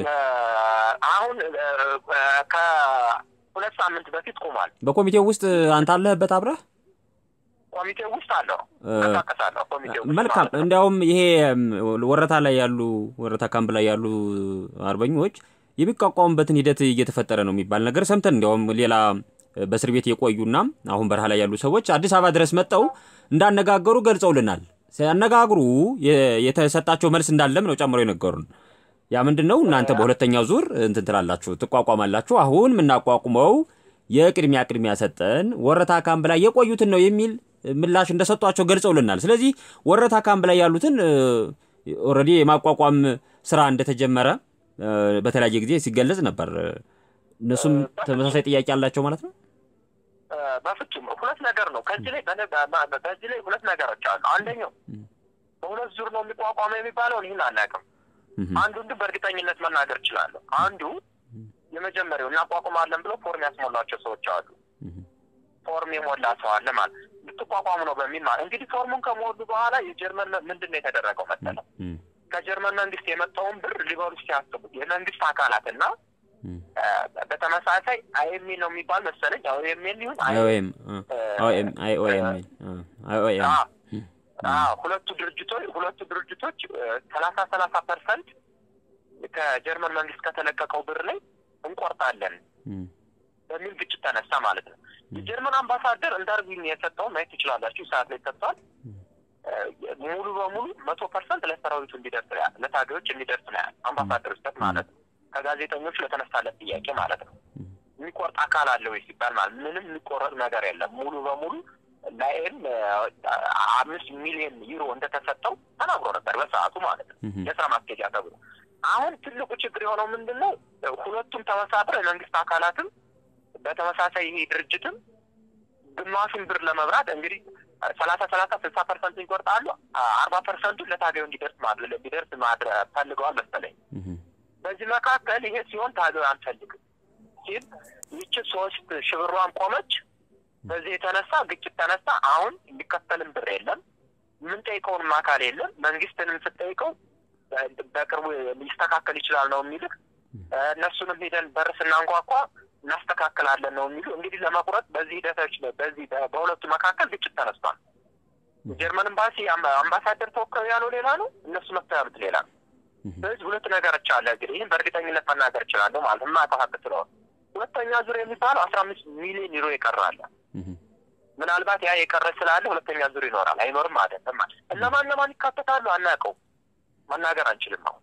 አሁን ከሁለት ሳምንት በፊት ቁሟል። በኮሚቴው ውስጥ አንተ አለህበት አብረህ? ኮሚቴው ውስጥ አለው እንቀሳቀሳለሁ። ኮሚቴው ውስጥ መልካም። ማለት ነው። እንዲያውም ይሄ ወረታ ላይ ያሉ ወረታ ካምፕ ላይ ያሉ አርበኞች የሚቋቋሙበትን ሂደት እየተፈጠረ ነው የሚባል ነገር ሰምተን እንዲያውም ሌላ በእስር ቤት የቆዩና አሁን በረሃ ላይ ያሉ ሰዎች አዲስ አበባ ድረስ መጥተው እንዳነጋገሩ ገልጸውልናል። ሲያነጋግሩ የተሰጣቸው መልስ እንዳለም ነው ጨምሮ የነገሩን። ያ ምንድን ነው? እናንተ በሁለተኛው ዙር እንትን ትላላችሁ፣ ትቋቋማላችሁ። አሁን የምናቋቁመው የቅድሚያ ቅድሚያ ሰጠን ወረታ ካምፕ ላይ የቆዩትን ነው የሚል ምላሽ እንደሰጧቸው ገልጸውልናል። ስለዚህ ወረታ ካምፕ ላይ ያሉትን ኦልሬዲ የማቋቋም ስራ እንደተጀመረ በተለያየ ጊዜ ሲገለጽ ነበር። እነሱም ተመሳሳይ ጥያቄ አላቸው ማለት ነው። በፍጹም ሁለት ነገር ነው። ከዚህ ላይ በዚህ ላይ ሁለት ነገሮች አሉ። አንደኛው በሁለት ዙር ነው የሚቋቋመው የሚባለውን ይህን አናውቅም። አንዱን ግን በእርግጠኝነት መናገር እችላለሁ። አንዱ የመጀመሪያው እናቋቁማለን ብሎ ፎርም ያስሞላቸው ሰዎች አሉ። ፎርም የሞላ ሰው አለ ማለት ልትቋቋሙ ነው በሚል ማለት እንግዲህ ፎርሙን ከሞሉ በኋላ የጀርመን ምንድን ነው የተደረገው መሰለህ? ከጀርመን መንግስት የመጣውን ብር ሊበሉ ሲያስቡት የመንግስት አካላት እና በተመሳሳይ አይኤምኤ ነው የሚባል መሰለኝ አይኤምኤል ይሁን አይኦኤም አይኦኤም ሁለቱ ድርጅቶች ሁለቱ ድርጅቶች ሰላሳ ሰላሳ ፐርሰንት ከጀርመን መንግስት ከተለቀቀው ብር ላይ እንቆርጣለን በሚል ግጭት ተነሳ ማለት ነው። የጀርመን አምባሳደር እንዳርጉኝ የሰጠውን ማየት ትችላላችሁ። ሰዓት ላይ ሰጥቷል። ሙሉ በሙሉ መቶ ፐርሰንት ለሰራዊቱ እንዲደርስ ያ ለታጋዮች እንዲደርስ ነው ያለ አምባሳደር ውስጠት ማለት ነው። ከጋዜጠኞች ለተነሳለት ጥያቄ ማለት ነው። የሚቆርጥ አካል አለ ወይ ሲባል ማለት ምንም የሚቆረጥ ነገር የለም። ሙሉ በሙሉ ላይም አምስት ሚሊዮን ዩሮ እንደተሰጠው ተናግሮ ነበር በሰዓቱ ማለት ነው የስራ ማስኬጃ ተብሎ። አሁን ትልቁ ችግር የሆነው ምንድን ነው? ሁለቱም ተመሳጥረው የመንግስት አካላትም በተመሳሳይ ይሄ ድርጅትም ግማሹን ብር ለመብራት እንግዲህ ሰላሳ ሰላሳ ስልሳ ፐርሰንቱ ይቆርጣሉ። አርባ ፐርሰንቱ ለታገዩ እንዲደርስ ማድረግ እንዲደርስ ማድረግ ፈልገዋል መሰለኝ። በዚህ መካከል ይሄ ሲሆን ታገዩ አንፈልግም ሲል ይቺ ሶስት ሽብሯን ቆመች። በዚህ የተነሳ ግጭት ተነሳ። አሁን የሚከፈልም ብር የለም፣ የምንጠይቀውንም አካል የለም። መንግስትንም ስጠይቀው በቅርቡ ሊስተካከል ይችላል ነው የሚልክ። እነሱንም ሄደን በር ስናንኳኳ እናስተካክላለን ነው የሚሉ። እንግዲህ ለመቁረጥ በዚህ ሂደቶች በዚህ በሁለቱ መካከል ግጭት ተነስቷል። ጀርመን ኤምባሲ አምባሳደር ተወካዩ ያለው ሌላ ነው፣ እነሱ መጥተው ያሉት ሌላ ነው። ስለዚህ ሁለት ነገሮች አለ። እንግዲህ ይህን በእርግጠኝነት መናገር እችላለሁ ማለት የማውቀው ሀቅ ስለሆነ ሁለተኛ ዙር የሚባለው አስራ አምስት ሚሊዮን ዩሮ ይቀራል። ምናልባት ያ የቀረ ስላለ ሁለተኛ ዙር ይኖራል አይኖርም አይደለም ማለት እነማን እነማን ይካተታሉ አናውቀው፣ መናገር አንችልም። አሁን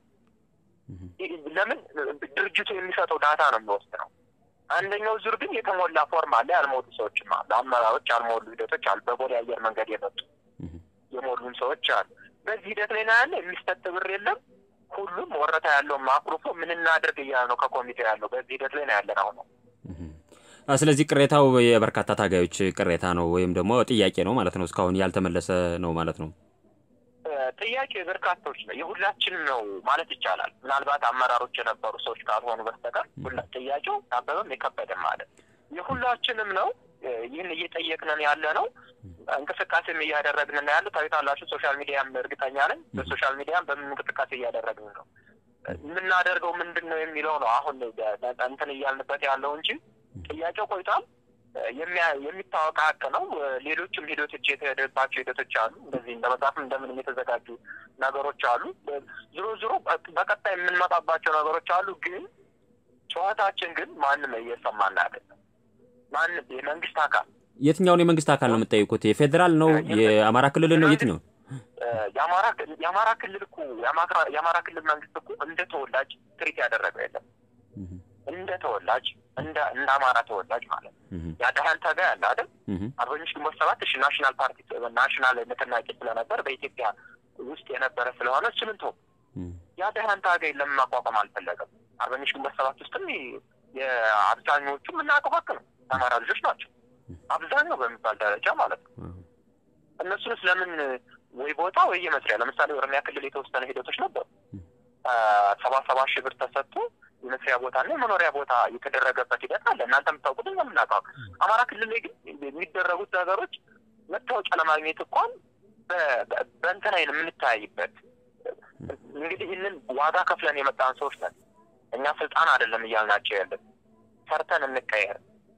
ለምን ድርጅቱ የሚሰጠው ዳታ ነው የሚወስነው። አንደኛው ዙር ግን የተሞላ ፎርም አለ። ያልሞሉ ሰዎችም አሉ፣ አመራሮች ያልሞሉ ሂደቶች አሉ። በቦሌ አየር መንገድ የመጡ የሞሉም ሰዎች አሉ። በዚህ ሂደት ላይ ነው ያለ። የሚሰጥ ብር የለም። ሁሉም ወረታ ያለው ማክሮፎ ምን እናድርግ እያለ ነው ከኮሚቴ ያለው። በዚህ ሂደት ላይ ነው ያለን አሁን ነው። ስለዚህ ቅሬታው የበርካታ ታጋዮች ቅሬታ ነው ወይም ደግሞ ጥያቄ ነው ማለት ነው። እስካሁን ያልተመለሰ ነው ማለት ነው። ጥያቄ የበርካቶች ነው፣ የሁላችንም ነው ማለት ይቻላል። ምናልባት አመራሮች የነበሩ ሰዎች ካልሆኑ በስተቀር ሁላ ጥያቄው አበበም የከበደም ማለት የሁላችንም ነው። ይህን እየጠየቅንን ያለ ነው። እንቅስቃሴም እያደረግን ያለ ታዩታላችሁ። ሶሻል ሚዲያም እርግጠኛ ነኝ በሶሻል ሚዲያም በምን እንቅስቃሴ እያደረግን ነው። የምናደርገው ምንድን ነው የሚለው ነው አሁን እንትን እያልንበት ያለው እንጂ ጥያቄው ቆይቷል። የሚታወቅ ሀቅ ነው። ሌሎችም ሂደቶች የተሄደባቸው ሂደቶች አሉ። እንደዚህ እንደ መጽሐፍም እንደምንም የተዘጋጁ ነገሮች አሉ። ዞሮ ዞሮ በቀጣይ የምንመጣባቸው ነገሮች አሉ። ግን ጨዋታችን ግን ማንም እየሰማን አይደለም። ማንም የመንግስት አካል የትኛውን የመንግስት አካል ነው የምጠይቁት? የፌዴራል ነው? የአማራ ክልል ነው? የትኛው? የአማራ ክልል እኮ የአማራ ክልል መንግስት እኮ እንደ ተወላጅ ትሪት ያደረገው የለም እንደ ተወላጅ እንደ እንደ አማራ ተወላጅ ማለት ነው። ያዳህል ታጋ ያለ አይደል አርበኞች ግንቦት ሰባት እሺ ናሽናል ፓርቲ ናሽናል ንቅናቄ ስለነበር በኢትዮጵያ ውስጥ የነበረ ስለሆነ እሱንም ተው ያዳህል ታጋይ ለምን ማቋቋም አልፈለገም? አርበኞች ግንቦት ሰባት ውስጥም የአብዛኞቹ የምናውቀው ሀቅ ነው። የአማራ ልጆች ናቸው አብዛኛው በሚባል ደረጃ ማለት ነው። እነሱንስ ለምን ወይ ቦታ ወይ የመስሪያ ለምሳሌ ኦሮሚያ ክልል የተወሰነ ሂደቶች ነበሩ። ሰባ ሰባ ሺህ ብር ተሰጥቶ የመስሪያ ቦታ እና የመኖሪያ ቦታ የተደረገበት ሂደት አለ። እናንተ የምታውቁት እኛ የምናውቀው። አማራ ክልል ላይ ግን የሚደረጉት ነገሮች መታወቂያ ለማግኘት እንኳን በእንትን አይን የምንተያይበት እንግዲህ ይህንን ዋጋ ከፍለን የመጣን ሰዎች ነን። እኛ ስልጣን አይደለም እያልናቸው ያለን ሰርተን እንቀየር፣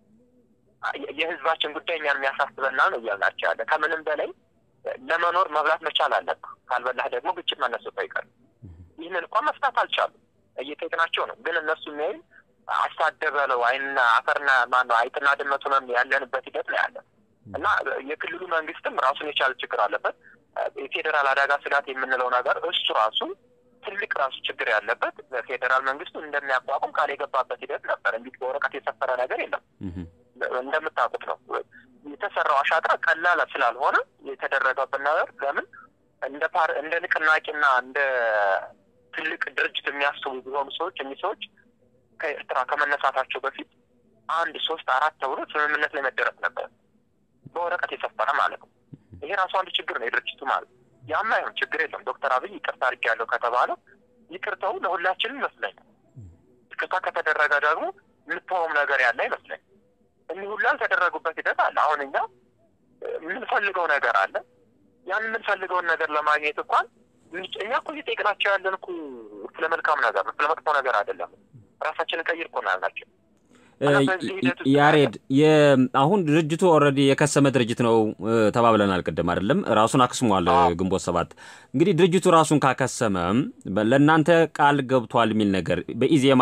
የህዝባችን ጉዳይ እኛን የሚያሳስበናል ነው እያልናቸው ያለ። ከምንም በላይ ለመኖር መብላት መቻል አለብህ። ካልበላህ ደግሞ ግጭት መነሳቱ አይቀርም። ይህንን እንኳን መፍታት አልቻሉም። እየጠየቅናቸው ነው። ግን እነሱ የሚያዩ አሳደበለው አይና አፈርና ማነው አይጥና ድመቱ ነው ያለንበት ሂደት ነው ያለ እና የክልሉ መንግስትም ራሱን የቻለ ችግር አለበት። የፌዴራል አደጋ ስጋት የምንለው ነገር እሱ ራሱ ትልቅ ራሱ ችግር ያለበት ፌዴራል መንግስቱ እንደሚያቋቁም ቃል የገባበት ሂደት ነበር። እንዲህ በወረቀት የሰፈረ ነገር የለም። እንደምታውቁት ነው የተሰራው አሻጥራ ቀላል ስላልሆነ የተደረገበት ነገር ለምን እንደ ፓር እንደ ንቅናቄና እንደ ትልቅ ድርጅት የሚያስቡ ቢሆኑ ሰዎች እኚህ ሰዎች ከኤርትራ ከመነሳታቸው በፊት አንድ ሶስት አራት ተብሎ ስምምነት ላይ መደረስ ነበር፣ በወረቀት የሰፈረ ማለት ነው። ይሄ ራሱ አንድ ችግር ነው የድርጅቱ ማለት ያማ ይሁን ችግር የለም። ዶክተር አብይ ይቅርታ አድርጌያለሁ ከተባለ ይቅርታው ለሁላችንም ይመስለኛል። ይቅርታ ከተደረገ ደግሞ የምትሆም ነገር ያለ አይመስለኝ። እኒህ ሁሉ ያልተደረጉበት ሂደት አለ። አሁን እኛ የምንፈልገው ነገር አለ። ያን የምንፈልገውን ነገር ለማግኘት እንኳን እኛ እኮ እየጠየቅናቸው ያለን እኮ ስለ መልካም ነገር ነው፣ ስለ መጥፎ ነገር አይደለም። ራሳችንን ቀይር እኮ ነው ያልናቸው። ያሬድ አሁን ድርጅቱ ኦልሬዲ የከሰመ ድርጅት ነው ተባብለናል ቅድም አይደለም? ራሱን አክስሟል ግንቦት ሰባት። እንግዲህ ድርጅቱ ራሱን ካከሰመ ለእናንተ ቃል ገብቷል የሚል ነገር በኢዜማ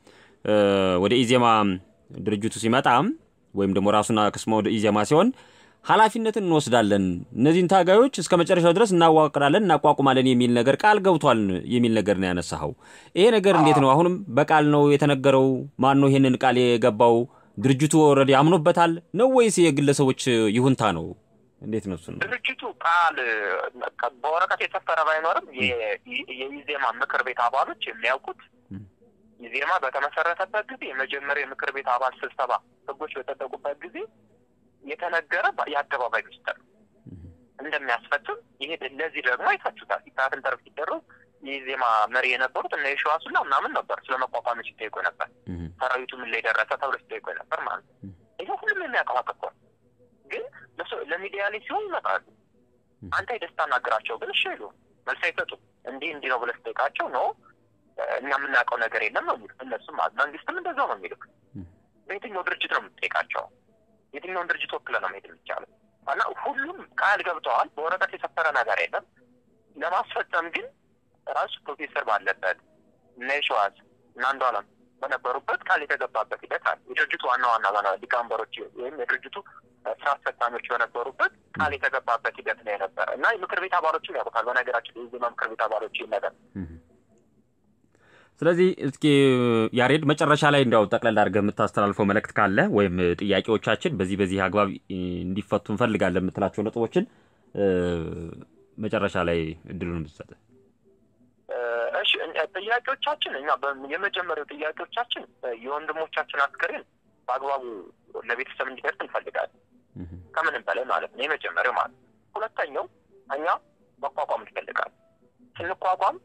ወደ ኢዜማ ድርጅቱ ሲመጣ ወይም ደግሞ ራሱን አክስሞ ወደ ኢዜማ ሲሆን ኃላፊነትን እንወስዳለን፣ እነዚህን ታጋዮች እስከ መጨረሻው ድረስ እናዋቅራለን፣ እናቋቁማለን የሚል ነገር ቃል ገብቷል የሚል ነገር ነው ያነሳኸው። ይሄ ነገር እንዴት ነው? አሁንም በቃል ነው የተነገረው? ማን ነው ይሄንን ቃል የገባው? ድርጅቱ ኦልሬዲ አምኖበታል ነው ወይስ የግለሰቦች ይሁንታ ነው? እንዴት ነው? እሱን ድርጅቱ ቃል በወረቀት የሰፈረ ባይኖርም የኢዜማ ምክር ቤት አባሎች የሚያውቁት ኢዜማ በተመሰረተበት ጊዜ የመጀመሪያ የምክር ቤት አባል ስብሰባ ህጎች በጸደቁበት ጊዜ የተነገረ የአደባባይ ሚስጥር እንደሚያስፈጽም ይሄ ለዚህ ደግሞ አይታችሁታል። ኢታትን ተርፍ ሲደረግ የኢዜማ መሪ የነበሩት እነ የሸዋስ ሁላ ምናምን ነበር ስለ መቋቋሚ ሲጠይቁ ነበር። ሰራዊቱ ምን ላይ ደረሰ ተብሎ ሲጠይቁ ነበር ማለት ነው። ይሄ ሁሉም የሚያውቀው እኮ ግን ለሚዲያ ላይ ሲሆን ይመጣሉ። አንተ የደስታ ናገራቸው ግን እሺ ይሉ መልስ አይሰጡም። እንዲህ እንዲህ ነው ብለህ ስጠይቃቸው ነው እኛ የምናውቀው ነገር የለም ነው የሚሉት። እነሱም መንግስትም እንደዛው ነው የሚሉት። በየትኛው ድርጅት ነው የምትጠይቃቸው? የትኛውን ድርጅት ወክለ ነው መሄድ የሚቻለው? እና ሁሉም ቃል ገብተዋል። በወረቀት የሰፈረ ነገር የለም። ለማስፈጸም ግን ራሱ ፕሮፌሰር ባለበት እነ የሸዋስ እና አንዷለም በነበሩበት ቃል የተገባበት ሂደት አለ። የድርጅቱ ዋና ዋና ሊቀመንበሮች ወይም የድርጅቱ ስራ አስፈጻሚዎች በነበሩበት ቃል የተገባበት ሂደት ነው የነበረ እና የምክር ቤት አባሎችም ያውቁታል። በነገራችን የዜማ ምክር ቤት አባሎች ይህ ነገር ስለዚህ እስኪ ያሬድ መጨረሻ ላይ እንዲያው ጠቅለል አድርገህ የምታስተላልፈው መልእክት ካለ ወይም ጥያቄዎቻችን በዚህ በዚህ አግባብ እንዲፈቱ እንፈልጋለን የምትላቸው ነጥቦችን መጨረሻ ላይ እድሉን ብትሰጥ። እሺ፣ ጥያቄዎቻችን እኛ የመጀመሪያው ጥያቄዎቻችን የወንድሞቻችን አስክሬን በአግባቡ ለቤተሰብ እንዲደርስ እንፈልጋለን። ከምንም በላይ ማለት ነው የመጀመሪያው ማለት ነው። ሁለተኛው እኛ መቋቋም እንፈልጋለን። ስንቋቋም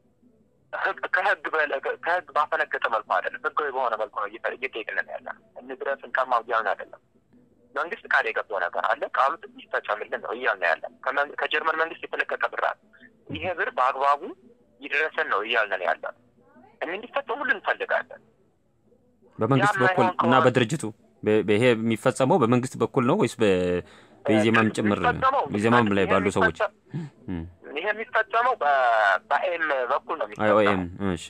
ከህግ ከህግ ባፈነገጠ መልኩ አይደለም፣ ህጋዊ በሆነ መልኩ ነው እየጠየቅን ያለ እንድረስ እንቀማ እያልን አይደለም። መንግስት ቃል የገባው ነገር አለ። ቃሉ ይፈጸምልን ነው እያልን ያለን። ከጀርመን መንግስት የተለቀቀ ብር አለ። ይሄ ብር በአግባቡ ይድረሰን ነው እያልን ያለ። እንዲፈጸሙልን እንፈልጋለን። በመንግስት በኩል እና በድርጅቱ ይሄ የሚፈጸመው በመንግስት በኩል ነው ወይስ በኢዜማም ጭምር ኢዜማም ላይ ባሉ ሰዎች ይሄ የሚፈጸመው በኤም በኩል ነው አይኦኤም እሺ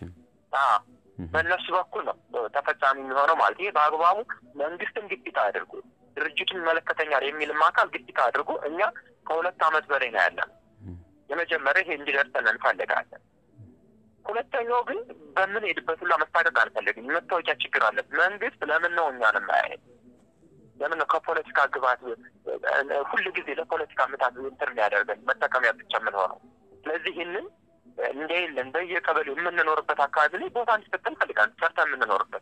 በእነሱ በኩል ነው ተፈጻሚ የሚሆነው ማለት ይሄ በአግባቡ መንግስትን ግፊት አድርጎ ድርጅቱን ይመለከተኛል የሚልም አካል ግፊት አድርጎ እኛ ከሁለት ዓመት በላይ ነው ያለን። የመጀመሪያ ይሄ እንዲደርሰን እንፈልጋለን። ሁለተኛው ግን በምንሄድበት ሁላ መስታቀቅ አንፈልግም። የመታወቂያ ችግር አለ። መንግስት ለምን ነው እኛን የማያየን? ለምን ነው ከፖለቲካ ግባት ሁል ጊዜ ለፖለቲካ ምታት እንትን የሚያደርገን መጠቀሚያ ብቻ የምንሆነው? ስለዚህ ይህንን እንደሌለን በየቀበሌው የምንኖርበት አካባቢ ላይ ቦታ እንዲሰጠን እንፈልጋለን። ሰርተን የምንኖርበት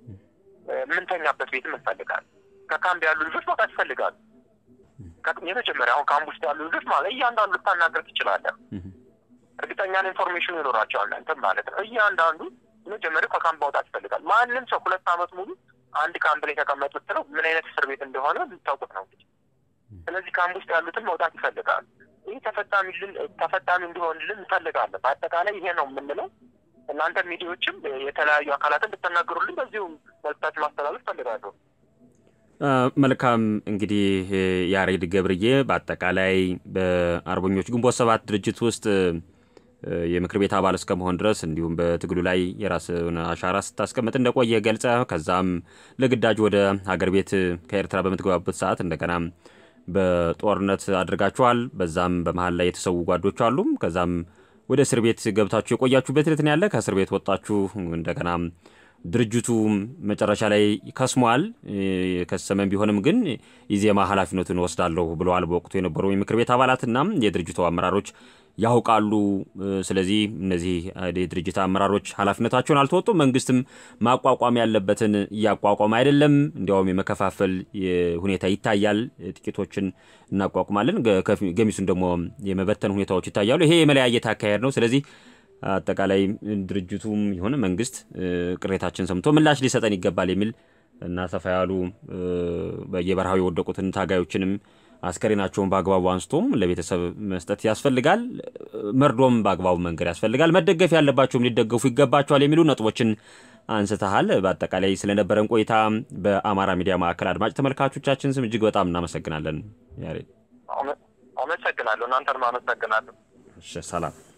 የምንተኛበት ቤትም እንፈልጋለን። ከካምፕ ያሉ ልጆች መውጣት ይፈልጋሉ። የመጀመሪያ አሁን ካምፕ ውስጥ ያሉ ልጆች ማለት እያንዳንዱ ልታናገር ትችላለህ። እርግጠኛ ኢንፎርሜሽኑ ይኖራቸዋል እንትን ማለት ነው። እያንዳንዱ መጀመሪያ ከካምፕ መውጣት ይፈልጋል። ማንም ሰው ሁለት ዓመት ሙሉ አንድ ካምፕ ላይ ተቀመጡ ብትለው ምን አይነት እስር ቤት እንደሆነ ልታውቁት ነው እንግዲህ። ስለዚህ ካምፕ ውስጥ ያሉትን መውጣት ይፈልጋሉ። ይህ ተፈጣሚ ተፈጣሚ እንዲሆንልን እንፈልጋለን። በአጠቃላይ ይሄ ነው የምንለው። እናንተ ሚዲያዎችም የተለያዩ አካላትን እንድትናገሩልን በዚሁ መልዕክታችሁ ማስተላለፍ እፈልጋለሁ። መልካም እንግዲህ ያሬድ ገብርዬ በአጠቃላይ በአርበኞች ግንቦት ሰባት ድርጅት ውስጥ የምክር ቤት አባል እስከመሆን ድረስ እንዲሁም በትግሉ ላይ የራስን አሻራ ስታስቀምጥ እንደቆየ ገልጸ ከዛም ለግዳጅ ወደ ሀገር ቤት ከኤርትራ በምትገባበት ሰዓት እንደገና በጦርነት አድርጋችኋል። በዛም በመሀል ላይ የተሰዉ ጓዶች አሉም። ከዛም ወደ እስር ቤት ገብታችሁ የቆያችሁበት ሂደት ያለ ከእስር ቤት ወጣችሁ እንደገና ድርጅቱ መጨረሻ ላይ ከስሟል። የከሰመን ቢሆንም ግን ኢዜማ ኃላፊነቱን ወስዳለሁ ብለዋል በወቅቱ የነበሩ የምክር ቤት አባላትና የድርጅቱ አመራሮች ያውቃሉ። ስለዚህ እነዚህ የድርጅት አመራሮች ኃላፊነታቸውን አልተወጡም። መንግስትም ማቋቋም ያለበትን እያቋቋመ አይደለም። እንዲያውም የመከፋፈል ሁኔታ ይታያል። ጥቂቶችን እናቋቁማለን፣ ገሚሱን ደግሞ የመበተን ሁኔታዎች ይታያሉ። ይሄ የመለያየት አካሄድ ነው። ስለዚህ አጠቃላይ ድርጅቱም ይሁን መንግስት ቅሬታችን ሰምቶ ምላሽ ሊሰጠን ይገባል የሚል እና ሰፋ ያሉ በየበረሃው የወደቁትን ታጋዮችንም አስከሬናቸውን በአግባቡ አንስቶም ለቤተሰብ መስጠት ያስፈልጋል። መርዶም በአግባቡ መንገድ ያስፈልጋል። መደገፍ ያለባቸውም ሊደገፉ ይገባቸዋል የሚሉ ነጥቦችን አንስተሃል። በአጠቃላይ ስለነበረን ቆይታ በአማራ ሚዲያ ማዕከል አድማጭ ተመልካቾቻችን ስም እጅግ በጣም እናመሰግናለን። ያሬድ አመሰግናለሁ። እናንተንም አመሰግናለሁ። ሰላም